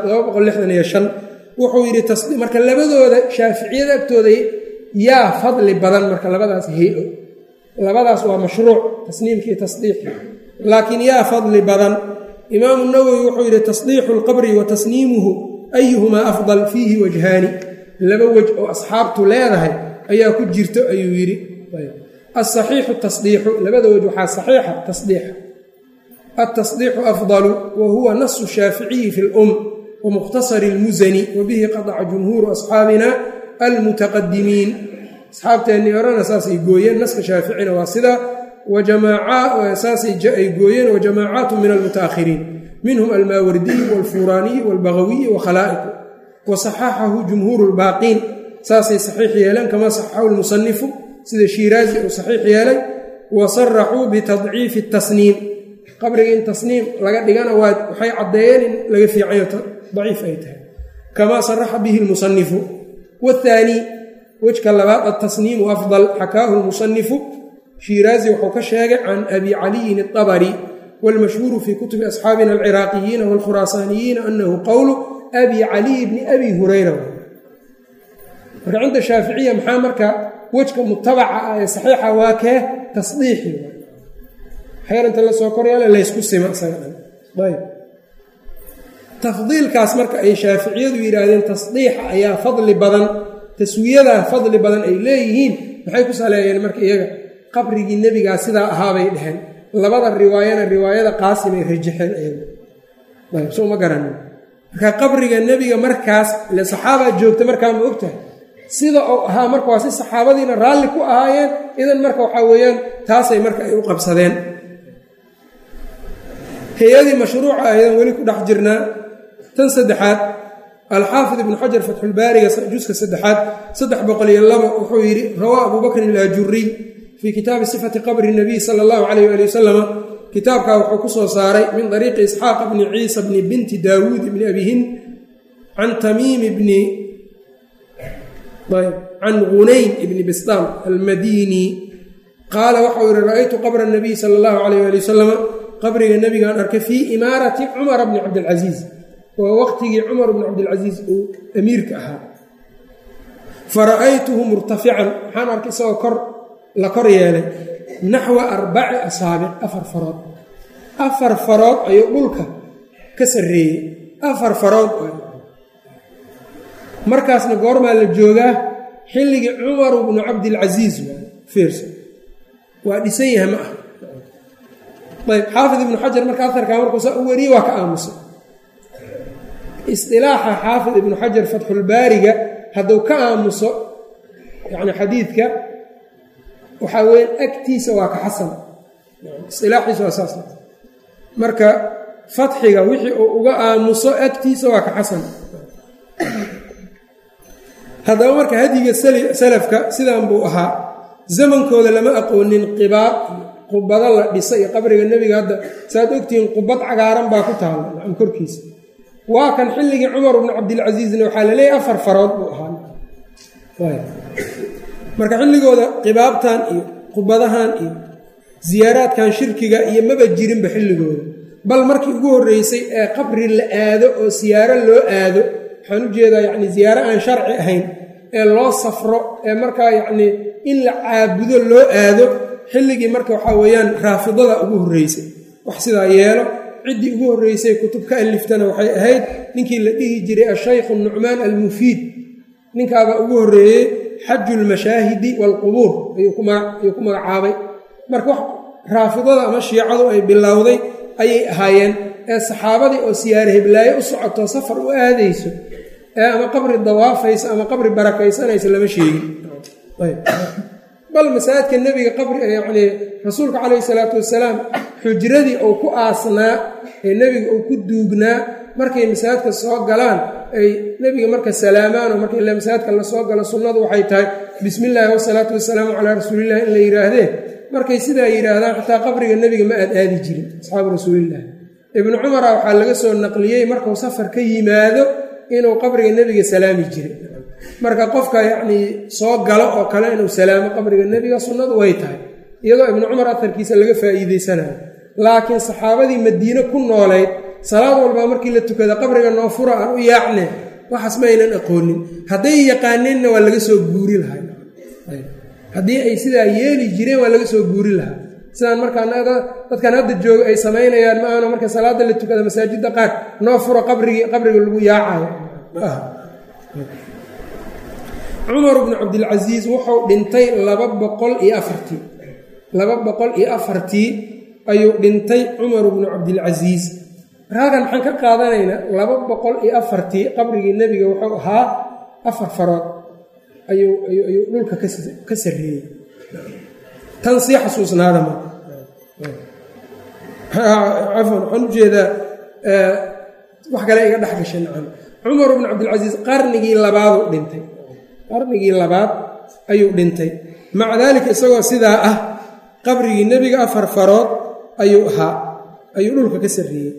wuxuu yidhi marka labadooda shaaficiyada agtooda yaa fadli badan marka labadaas heo labadaas waa mashruuc tasniimkii tasdiixi laakiin yaa fadli badan imaamu nawowi wuxuu yidhi tasdiixu lqabri wa tasniimuhu ayuhumaa afdal fiihi wajhaani laba wej oo asxaabtu leedahay ayaa ku jirto ayuu yidhi asaxiixu tasdiixu labada wej waxaa saxiixa tasdiixa altasdiixu afdalu wa huwa nasu shaaficiyi fi lum wa mukhtasari lmusani wa bihi qadaca jumhuuru asxaabina almutaqadimiin asxaabteennii horena saasay gooyeen naska shaaficina waa sidaa saasay ay gooyeen wa jamaacaatu min almutaakhiriin minhum almaawardiyi walfuraaniyi walbagawiyi wa khalaa'iqu wa saxaxahu jumhuuru lbaaqiin saasay saxiix yeeleen kamaa saxaxahu lmusanifu sida shiiraazi uu saxiix yeelay wa saraxuu bitadciifi tasniim qabriga in tasniim laga dhigana waa waxay caddeeyeen in laga fiicayo daciif ay tahay kamaa saraxa bihi lmusanifu waathaanii wejka labaad altasniimu afdal xakaahu lmusanifu shiiraazi wuxuu ka sheegay can abi caliyin aabari wاlmashhuuru fii kutubi asxaabina alciraaqiyiina wاlkhuraasaaniyiina anahu qowlu abi caliy bni abi hurayra marka cinda shaaficiya maxaa marka wejka mutabaca ah ee saxiixa waa kee tasdiixi xeer inta la soo koryaala laysku sima isaga dhan ayb tafdiilkaas marka ay shaaficiyadu yidhaahdeen tasdiixa ayaa fadli badan taswiyadaa fadli badan ay leeyihiin maxay ku saleeyeen marka iyaga qabrigii nebigaa sidaa ahaabay dheheen labada riwaayana riwaayada qaasimay rajaxeen ayagu ayb soo ma garanin marka qabriga nebiga markaas ile saxaabaa joogta markaa ma ogtahay sida uu ahaa marka waa si saxaabadiina raalli ku ahaayeen idan marka waxaa weeyaan taasay marka ay u qabsadeen hay-adii mashruuca aydan weli ku dhex jirnaa tan saddexaad alxaafid ibnu xajar fatxulbaariga juska saddexaad saddex boqol iyo laba wuxuu yidhi rawaa abuu bakrin ilaajuriy fii kitaabi sifati qabri nabiy sala allahu calayh waali wasalama kitaabkaa wuxuu ku soo saaray min dariiqi isxaaq bni ciisa bni binti daawuud ibni abihin can tamiim bni can gunayn ibni bistaam almadini qaala waxau yihi ra'aytu qabra nabiy sala allahu calayh waali wasalama qabriga nebigaan arkay fii imaarati cumara bni cabdilcasiis waa waqtigii cumar bni cabdilcasiis uu amiirka ahaa fa ra'aytuhu murtafican waxaan arkay isagoo kor la kor yeelay naxwa arbaci asaabic afar farood afar farood ayuu dhulka ka sarreeyey afar farood markaasna goormaa la joogaa xilligii cumaru bnu cabdilcasiis fiirsa waa dhisan yahay ma ah ayb xaafid ibnu xajar marka aarkaa markuusaa u wariyey waa ka aamusay isilaaxa xaafid ibnu xajar fatxulbaariga hadduu ka aamuso yani xadiidka waxaa weya agtiisa waa ka xasan isilaaxiisa waa saas marka fatxiga wixii uu uga aamuso agtiisa waa ka xasan haddaba marka hadiga salafka sidan buu ahaa zamankooda lama aqoonin qibaad qubado la dhisa iyo qabriga nebiga hadda saaad ogtihiin qubad cagaaran baa ku taalla nacam korkiisa waa kan xilligii cumar bnu cabdilcasiisna waxaa la leeyahy afar farood buu ahaa marka xilligooda qibaabtan iyo khudbadahan iyo siyaaraadkan shirkiga iyo maba jirinba xilligooda bal markii ugu horreysay ee qabri la aado oo siyaaro loo aado waxaan u jeedaa yacni siyaaro aan sharci ahayn ee loo safro ee markaa yacnii in la caabudo loo aado xilligii marka waxaa weeyaan raafidada ugu horreysay wax sidaa yeelo ciddii ugu horreysay kutub ka aliftana waxay ahayd ninkii la dhihi jiray ashaykhu nucmaan almufiid ninkaabaa ugu horreeyey xaju lmashaahidi waalqubuur ayuu ku magacaabay marka wax raafidada ama shiicadu ay bilowday ayay ahaayeen ee saxaabadii oo siyaare heblaayo u socoto safar u aadayso ee ama qabri dawaafaysa ama qabri barakaysanaysa lama sheegin bal masaajidka nebiga qabri yacnii rasuulka calayhi salaatu wasalaam xujradii uu ku aasnaa ee nebiga uu ku duugnaa markay masaajidka soo galaan ay nebiga marka salaamaan oo marka ila masaajidka lasoo galo sunnadu waxay tahay bismi illaahi wasalaatu wasalaamu calaa rasuulillahi in la yidhaahdee markay sidaa yidhaahdaan xataa qabriga nebiga ma aad aadi jirin asxaabu rasuulillahi ibnu cumara waxaa laga soo naqliyey markuu safar ka yimaado inuu qabriga nebiga salaami jiray marka qofka yacnii soo galo oo kale inuu salaamo qabriga nebiga sunnadu way tahay iyadoo ibnu cumar atarkiisa laga faa'iideysanayo laakiin saxaabadii madiine ku noolayd salaad walbaa markii la tukada qabriga noo fura aan u yaacne waxaas ma aynan aqoonin hadday yaqaaneenna waa laga soo guuri lahaa haddii ay sidaa yeeli jireen waa laga soo guuri lahaa sidaan markaa dadkan hadda jooga ay samaynayaan ma ahano marka salaada la tukada masaajidda qaar noo fura qabrigii qabriga lagu yaacayo cumar bnu cabdilcasiis wuxuu dhintay laba boqol iyo afartii laba boqol iyo afartii ayuu dhintay cumar bnu cabdilcasiis halkan maxaan ka qaadanaynaa laba boqol iyo afartii qabrigii nebiga wuxuu ahaa afar farood ayuu ayuu dhulka ka sarreeyey tan sii xasuusnaada ma cafwan waxaan ujeedaa wax kale iga dhex gashay nacam cumar bnu cabdilcasiis qarnigii labaaduu dhintay qarnigii labaad ayuu dhintay maca daalika isagoo sidaa ah qabrigii nebiga afar farood ayuu ahaa ayuu dhulka ka sarreeyey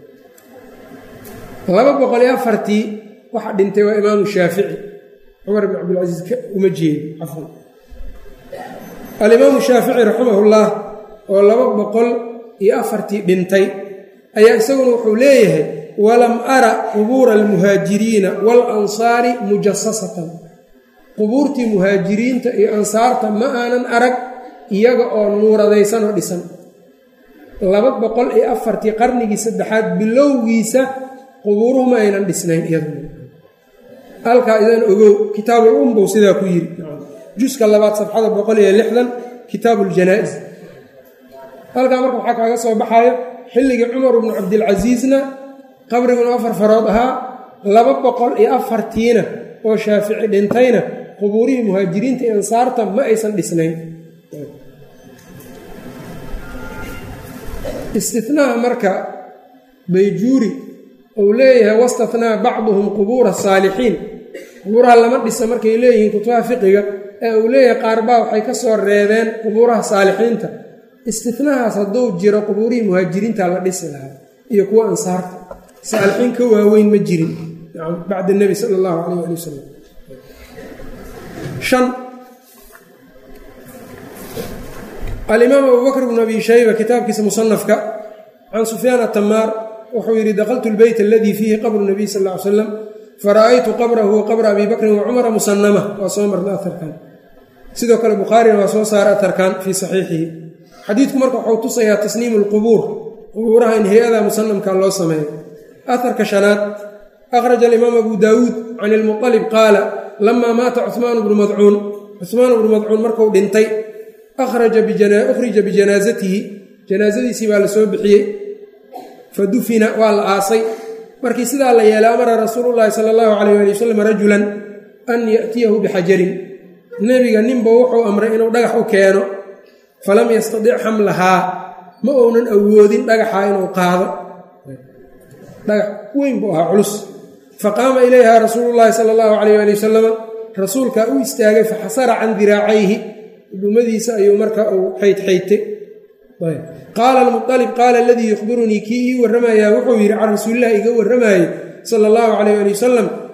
laba boqol iyo afartii waxa dhintay waa imaamu shaafici cumar bn cabdilcasiis uma jeedo cafwan alimaamu shaafici raximahullah oo laba boqol iyo afartii dhintay ayaa isaguna wuxuu leeyahay walam ara qubuura almuhaajiriina waalansaari mujasasatan qubuurtii muhaajiriinta iyo ansaarta ma aanan arag iyaga oo nuuradaysan oo dhisan laba boqol iyo afartii qarnigii saddexaad bilowgiisa qubuuruhu ma aynan dhisnayn iyaduna halkaa idan ogow kitaabul umbow sidaa ku yiri juska labaad safxada boqol iyo lixdan kitaabu ljanaa-is halkaa marka waxaa kaaga soo baxayo xilligii cumar bnu cabdilcasiisna qabriguna afar farood ahaa laba boqol iyo afartiina oo shaafici dhintayna qubuurihii muhaajiriinta iyo ansaarta ma aysan dhisnayn istinaha marka bayjuuri uu leeyahay wastathnaa bacduhum qubuura saalixiin qubuuraha lama dhisa markay leeyihiin kutubaha fiqiga ee uu leeyahay qaarbaa waxay ka soo reebeen qubuuraha saalixiinta istinahaas hadduu jiro qubuurihii muhaajiriinta la dhisi lahaa iyo kuwa ansaarta saalixiin ka waaweyn ma jirin bacda nebi sala allahu calayh ali wasalam shan alimaam abubakr bnu abi shayba kitaabkiisa musanafka can sufyaan atamaar wuxuu yidhi dakaltu lbeyt aladii fiihi qabru nabiy sal ll ly slam fara'aytu qabrahu wa qabra abi bakrin wa cumara musanama waa soo marna aarkan sidoo kale bukhaarina waa soo saara atarkan fii saxiixihi xadiidku marka wuxuu tusayaa tasniimu lqubuur qubuuraha in hay-ada musanamka loo sameeyo aharka shanaad akhraja alimaam abu daawuud can ilmuطalib qaala lamaa maata cuhmaan bnu madcuun cuhmaan bnu madcuun marku dhintay ukhrija bijanaasatihi janaasadiisii baa la soo bixiyey fa dufina waa la aasay markii sidaa la yeelay amara rasuulu llaahi sala allahu calayh ali wasalam rajulan an ya'tiyahu bixajarin nebiga ninba wuxuu amray inuu dhagax u keeno falam yastadic xamlahaa ma uunan awoodin dhagaxa inuu qaado dhagax weyn buu ahaa culus faqaama ilayha rasuulu llaahi sala allahu calayh ali wasalam rasuulkaa u istaagay faxasara can diraacayhi udumadiisa ayuu marka uu xaydxaydtay qaala almualib qaala aladii yukhbirunii kii ii warramayaa wuxuu yidhi can rasuulilah iga warramayey sala allahu calayh ali wasalam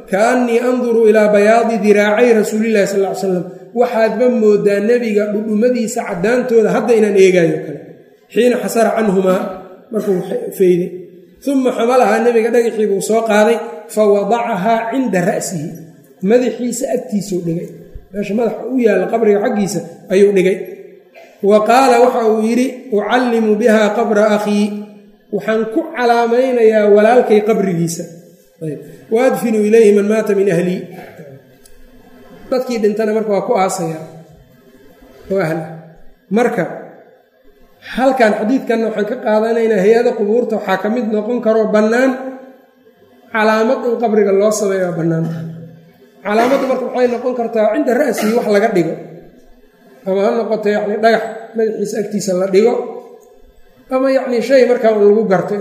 kaannii anduru ilaa bayaadi diraacay rasuulillahi sal ly slam waxaadba moodaa nebiga dhudhumadiisa caddaantooda hadda inaan eegaayo kale xiina xasara canhumaa markuu feyday uma xamalahaa nebiga dhagaxii buu soo qaaday fa wadacahaa cinda ra'sihi madaxiisa agtiisuu dhigay meesha madaxa u yaalla qabriga xaggiisa ayuu dhigay wa qaala waxa uu yidhi ucallimu biha qabra akhii waxaan ku calaamaynayaa walaalkay qabrigiisa wa adfinu ilayhi man maata min ahlii dadkii dhintana marka waa ku aasaya oo ahla marka halkan xadiidkanna waxaan ka qaadanaynaa hay-ada qubuurta waxaa ka mid noqon karoo bannaan calaamad in qabriga loo sameeyo waa bannaan calaamaddu marka waxay noqon kartaa cinda ra'sihi wax laga dhigo ama ha noqoto yacni dhagax madaxiisa agtiisa la dhigo ama yacni shay markaa un lagu garto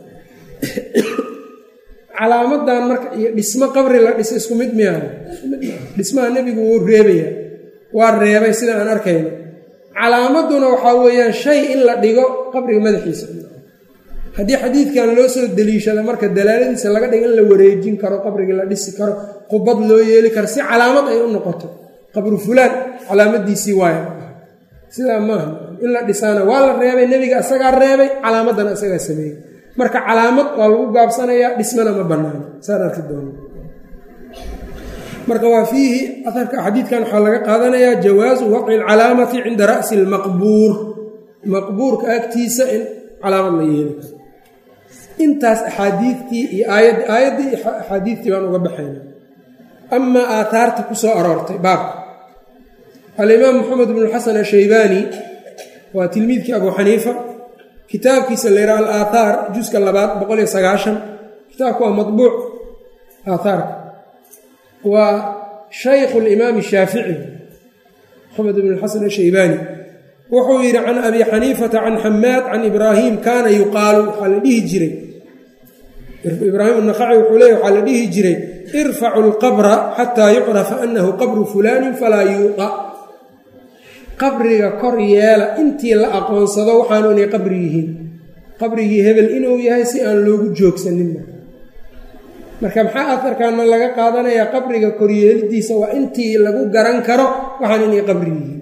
calaamadan marka iyo dhismo qabri la dhiso isku mid miyaa dhismaha nebigu wuu reebaya waa reebay sida aan arkayno calaamaduna waxaa weeyaan shay in la dhigo qabriga madaxiisa haddii xadiidkan loo soo deliishado marka dalaaladiisa laga dhigo in la wareejin karo qabrigii la dhisi karo qubad loo yeeli karo si calaamad ay u noqoto qabru fulaan calaamadiisii waaya sidaa maaha in la dhisaana waa la reebay nebiga isagaa reebay calaamadana isagaa sameeyey marka calaamad waa lagu gaabsanayaa dhismana ma banaano saan arki doono marka waa fiihi aarka xadiidkan waxaa laga qaadanayaa jawaasu waqci alcalaamati cinda ra'si lmaqbuur maqbuurka agtiisa in calaamad la yeeli karo intaas axaadiidtii iyo aayad aayaddii iyo axaadiidtii baan uga baxayna amaa aataarta ku soo aroortay baabka alimaam moxamed bnu xasan ashaybaani waa tilmiidkii abu xaniifa kitaabkiisa la yidhaha alaathaar juska labaad boqol iyo sagaashan kitaabku waa mabuuc aathaarka waa shaykhu limaami shaafici moxamed bn xasan ashaybaani wuxuu yidhi can abi xaniifata can xamaad can ibraahim kaana yuqaalu waxaa la dhihi jiray ibraahim anaqaci wuxuu leey waxaa la dhihi jiray irfacu lqabra xataa yucrafa anahu qabru fulaanin falaa yuuqa qabriga kor yeela intii la aqoonsado waxaanu inay qabri yihiin qabrigii hebel inuu yahay si aan loogu joogsaninna marka maxaa afarkaana laga qaadanayaa qabriga koryeelidiisa waa intii lagu garan karo waxaan inay qabri yihiin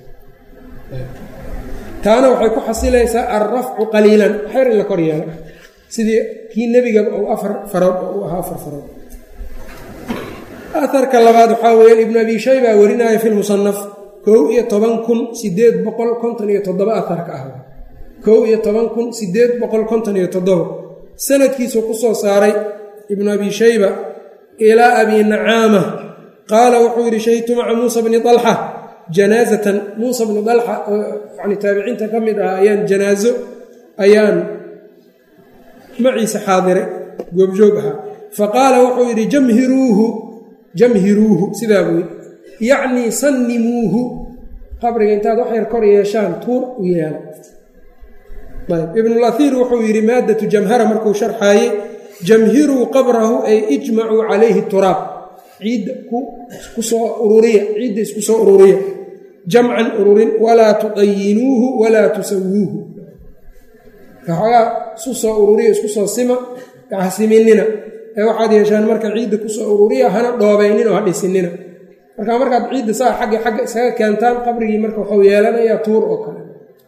taana waxay ku xasilaysaa alrafcu qaliilan xer in la kor yeelo sidii kii nebigaba uu afar farood oo u ahaa afar farood aharka labaad waxaa weeyaan ibnu abi shayba warinaya fi lmusanaf kow iyo toban kun sideed boqol konton iyo toddoba aharka ah kow iyo toban kun sideed boqol konton iyo toddoba sanadkiisuu ku soo saaray ibnu abi shayba ilaa abi nacaama qaala wuxuu yidhi shahidtu maca muusa bni dalxa janaazatan muusa bni dalxa oo yani taabiciinta ka mid ah ayaan janaazo ayaan maciise xaadiray goobjoog ahaa fa qaala wuxuu yidhi jamhiruuhu jamhiruuhu sidaa buu yidhi yacnii sannimuuhu qabriga intaad wax yar kor yeeshaan tuur u yeela ayb ibnulaiir wuxuu yidhi maaddatu jamhara markuu sharxaayey jamhiruu qabrahu ay ijmacuu calayhi turaab ciidda ku soo ururiya ciidda isku soo ururiya jamcan ururin walaa tudayinuuhu walaa tusawuuhu waxoogaa isu soo ururiya isku soo sima hasiminina ee waxaad yeeshaan marka ciidda kusoo ururiya hana dhoobaynin oo ha dhisinina marka markaad ciidda saa xagga xagga isaga keentaan qabrigii marka waxuu yeelanayaa tuur oo kale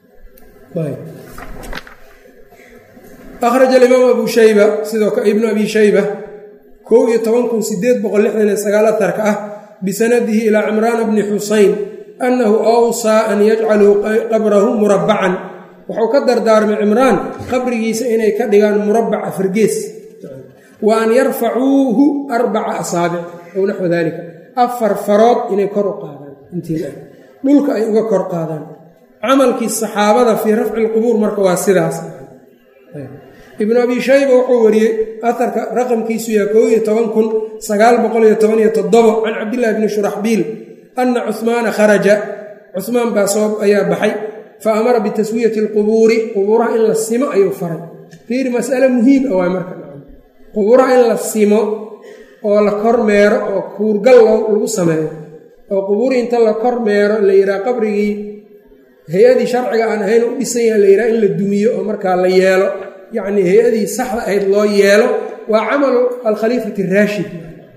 ahraj alimaam abu shayba sidoo kale ibnu abi shayba kow iyo toban kun sideed boqol lixdan iyo sagaal atarka ah bisanadihi ilaa cimraana bni xusayn annahu awsaa an yajcaluu qabrahu murabbacan wuxuu ka dardaarmay cimraan qabrigiisa inay ka dhigaan murabbac afargees wa an yarfacuuhu arbaca asaabic ow naxwa dalika afar farood inay kor u qaadaan intii dhulka ay uga kor qaadaan camalkii saxaabada fii rafci lqubuur marka waa sidaas ibnu abi shayba wuxuu wariyey aharka raqamkiisu yaa koob iyo toban kun sagaal boqol iyo toban iyo toddobo can cabdillahi bni shuraxbiil ana cuhmaana kharaja cuhmaan baa soo ayaa baxay fa amara bitaswiyati alqubuuri qubuuraha in la simo ayuu faray fiiri mas'ale muhiim ah waay marka qubuuraha in la simo oo la kormeero oo kuurgal lagu sameeyo oo qubuurii inta la kormeero la yidhaha qabrigii hay-adii sharciga aan ahayn u dhisan yaha la yidhaha in la dumiyo oo markaa la yeelo yacnii hay-adii saxda ahayd loo yeelo waa camalu alkhaliifati raashid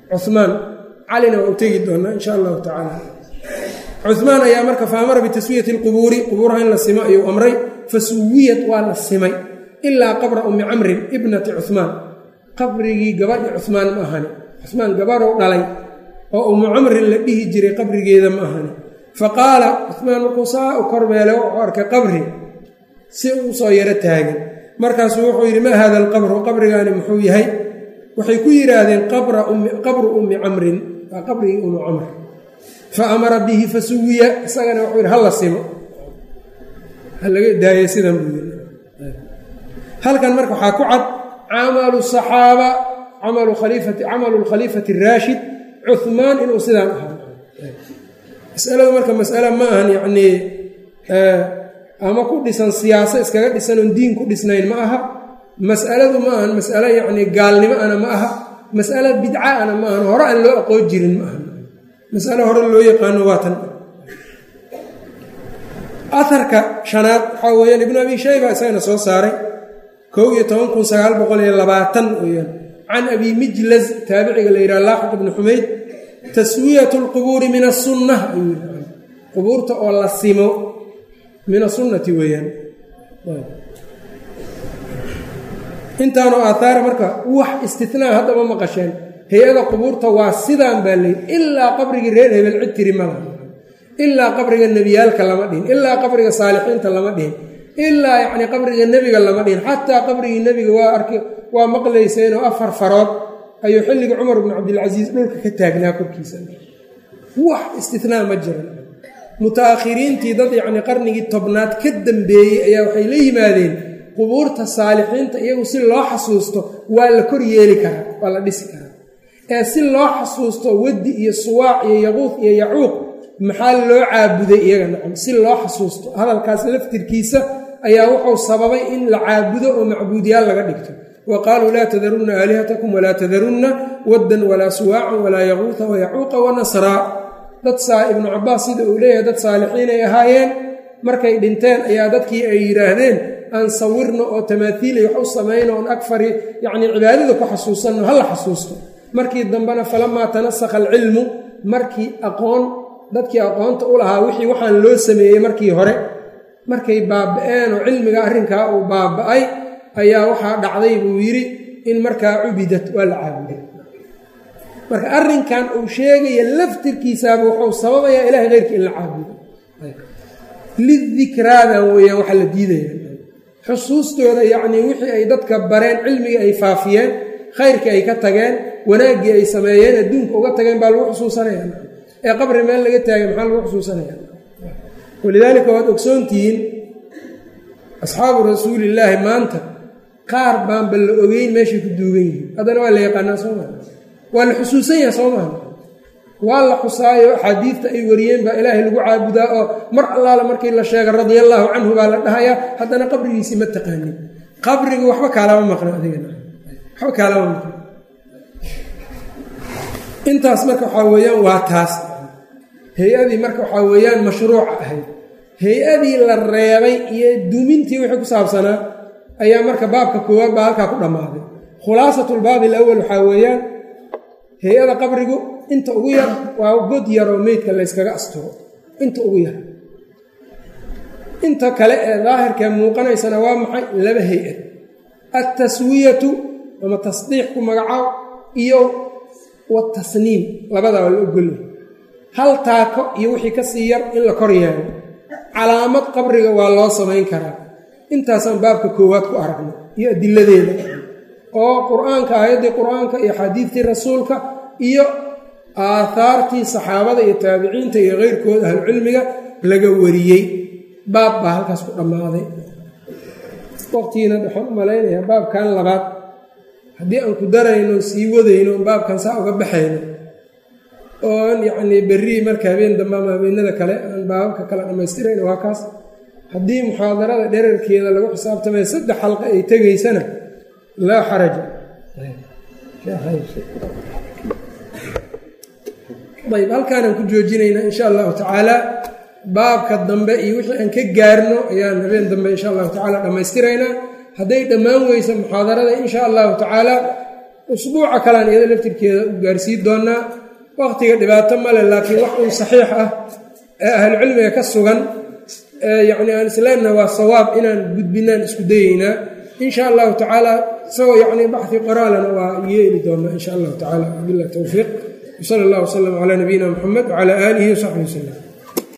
cumaan calina waa u tegi doonaa insha allahu tacaala cumaan ayaa marka fa amara bitaswiyati lqubuuri qubuuraha in la simo ayuu amray fa suwiyat waa la simay ilaa qabra ummi camrin ibnati cumaan qabrigii gabadhi cumaan ma ahani cumaan gabadhou dhalay oo ummu camrin la dhihi jiray qabrigeeda ma ahani fa qaala cumaan markuu saa u kormeelay wuxuu arkay qabri si uu soo yaro taagan markaasuu wuxuu yidhi maa hada alqabru qabrigaani muxuu yahay waxay ku yidhaahdeen qabru ummi camrin waa qabrigii ummu camr fa amara bihi fa suwiya isagana wuxuu yidhi hala simo halaga daayay sidan buu yidhi halkan marka waxaa ku cad camalu saxaaba camalu khaliifati camalu lkhaliifati araashid cuhmaan inuu sidaan ahaa masaladu marka masale ma ahan yacnii ama ku dhisan siyaaso iskaga dhisan oon diin ku dhisnayn ma aha mas'aladu ma ahan mas'alo yacnii gaalnimo ana ma aha mas'alo bidca ana ma ahan hore aan loo aqoon jirin ma aha mas'alo hore loo yaqaano waa tan aharka shanaad waxaa weeyaan ibnu abi shayba isagana soo saaray kow iyo toban kun sagaal boqol iyo labaatan weyaan can abi mijlaz taabiciga la yidhaha laaxiq ibni xumayd taswiyatu lqubuuri min asunna ayuu yidhi qubuurta oo la simo min asunnati weeyaan intaanoo aathaara marka wax istinaa haddama maqasheen hay-ada qubuurta waa sidaan baa layidhi ilaa qabrigii reer hebel cid tiri ma laha ilaa qabriga nebiyaalka lama dhihin ilaa qabriga saalixiinta lama dhihin ilaa yacnii qabriga nebiga lama dhihin xataa qabrigii nebiga waa arki waa maqlayseenoo afar farood ayuu xilliga cumar bnu cabdilcasiis dhulka ka taagnaa korkiisa wax istinaa ma jiran mutaakhiriintii dad yacnii qarnigii tobnaad ka dambeeyey ayaa waxay la yimaadeen qubuurta saalixiinta iyagu si loo xasuusto waa la kor yeeli karaa waa la dhisi karaa ee si loo xasuusto waddi iyo suwaac iyo yaquuq iyo yacuuq maxaa loo caabuday iyaga nacam si loo xasuusto hadalkaas laftirkiisa ayaa wuxuu sababay in la caabudo oo macbuudyaal laga dhigto wa qaaluu laa tadarunna aalihatakum walaa tadarunna waddan walaa suwaacan walaa yaquuta wayacuuqa wanasraa dad saa ibnu cabaas sida uu leeyahay dad saalixiinay ahaayeen markay dhinteen ayaa dadkii ay yidhaahdeen aan sawirno oo tamaaiilay wax u samayno oon agfari yacnii cibaadada ku xasuusanno ha la xasuusto markii dambena falamaa tanasakha alcilmu markii aqoon dadkii aqoonta u lahaa wixii waxaan loo sameeyey markii hore markay baaba-een oo cilmiga arrinkaa uu baaba-ay ayaa waxaa dhacday buu yidhi in markaa cubidat waa la caabuday marka arrinkan uu sheegaya laftirkiisaaba wuxuu sababayaa ilahay keyrkii in la caabudo lidikraadan weeyaan waxaa la diidaya xusuustooda yacnii wixii ay dadka bareen cilmigii ay faafiyeen khayrkii ay ka tageen wanaaggii ay sameeyeen adduunka uga tageen baa lagu xusuusanaya ee qabri meel laga taagay maxaa lagu xusuusanaya walidaalika waad ogsoontihiin asxaabu rasuulillaahi maanta qaar baanba la ogeyn meeshay ku duugan yihiin haddana waa la yaqaanaa soo maa waa la xusuusan yaha soo maha waa la xusaayo axaadiidta ay wariyeen baa ilaahay lagu caabudaa oo mar allaala markii la sheega radia allaahu canhu baa la dhahayaa haddana qabrigiisii ma taqaanin qabrigu waxba kaalama maqno adigana waxba kaalama maqno intaas marka waxaa weeyaan waa taas hay-adii marka waxaa weeyaan mashruuca ahayd hay-adii la reebay iyo dumintii wixii ku saabsanaa ayaa marka baabka koowaad baa halkaa ku dhammaaday khulaasatulbaabi alawal waxaa weeyaan hay-ada qabrigu inta ugu yar waa god yaroo meydka layskaga asturo inta ugu yar inta kale ee daahirkee muuqanaysana waa maxay laba hay-ad altaswiyatu ama tasdiiq ku magacaab iyo watasniim labadaa waa la ogolya hal taako iyo wixii ka sii yar in la kor yeelo calaamad qabriga waa loo samayn karaa intaasaan baabka koowaad ku aragno iyo adiladeeda oo qur-aanka aayaddii qur-aanka iyo xadiidtii rasuulka iyo aahaartii saxaabada iyo taabiciinta iyo keyrkooda ahlucilmiga laga wariyey baab baa halkaas ku dhammaaday waqtigiina waxaan u malaynayaa baabkan labaad haddii aan ku darayno sii wadayno baabkan saa uga baxayno oon yacnii berrii marka habeen dambe ama habeenada kale aan baababka kale dhammaystirayno waa kaas haddii muxaadarada dherarkeeda lagu xisaabtamaya saddex xalqa ay tegaysana laa xaraja ayb halkaanaan ku joojinaynaa insha allahu tacaala baabka dambe iyo wixii aan ka gaarno ayaan habeen dambe insha allahu tacaala dhammaystiraynaa hadday dhammaan weysa muxaadarada insha allahu tacaala usbuuca kalean iyada laftirkeeda u gaarsiin doonaa waqtiga dhibaato male laakiin wax uun saxiix ah ee ahlucilmiga ka sugan ee yacni aan isleenna waa sawaab inaan gudbinaan isku dayeynaa insha allahu tacaala isagoo yacni baxi qoraalana waa yeeli doonaa insha allahu tacala wabilah towfiiq wsala allah wslam calaa nabiyina muxamed wcala aalihi wasaxbi wasalam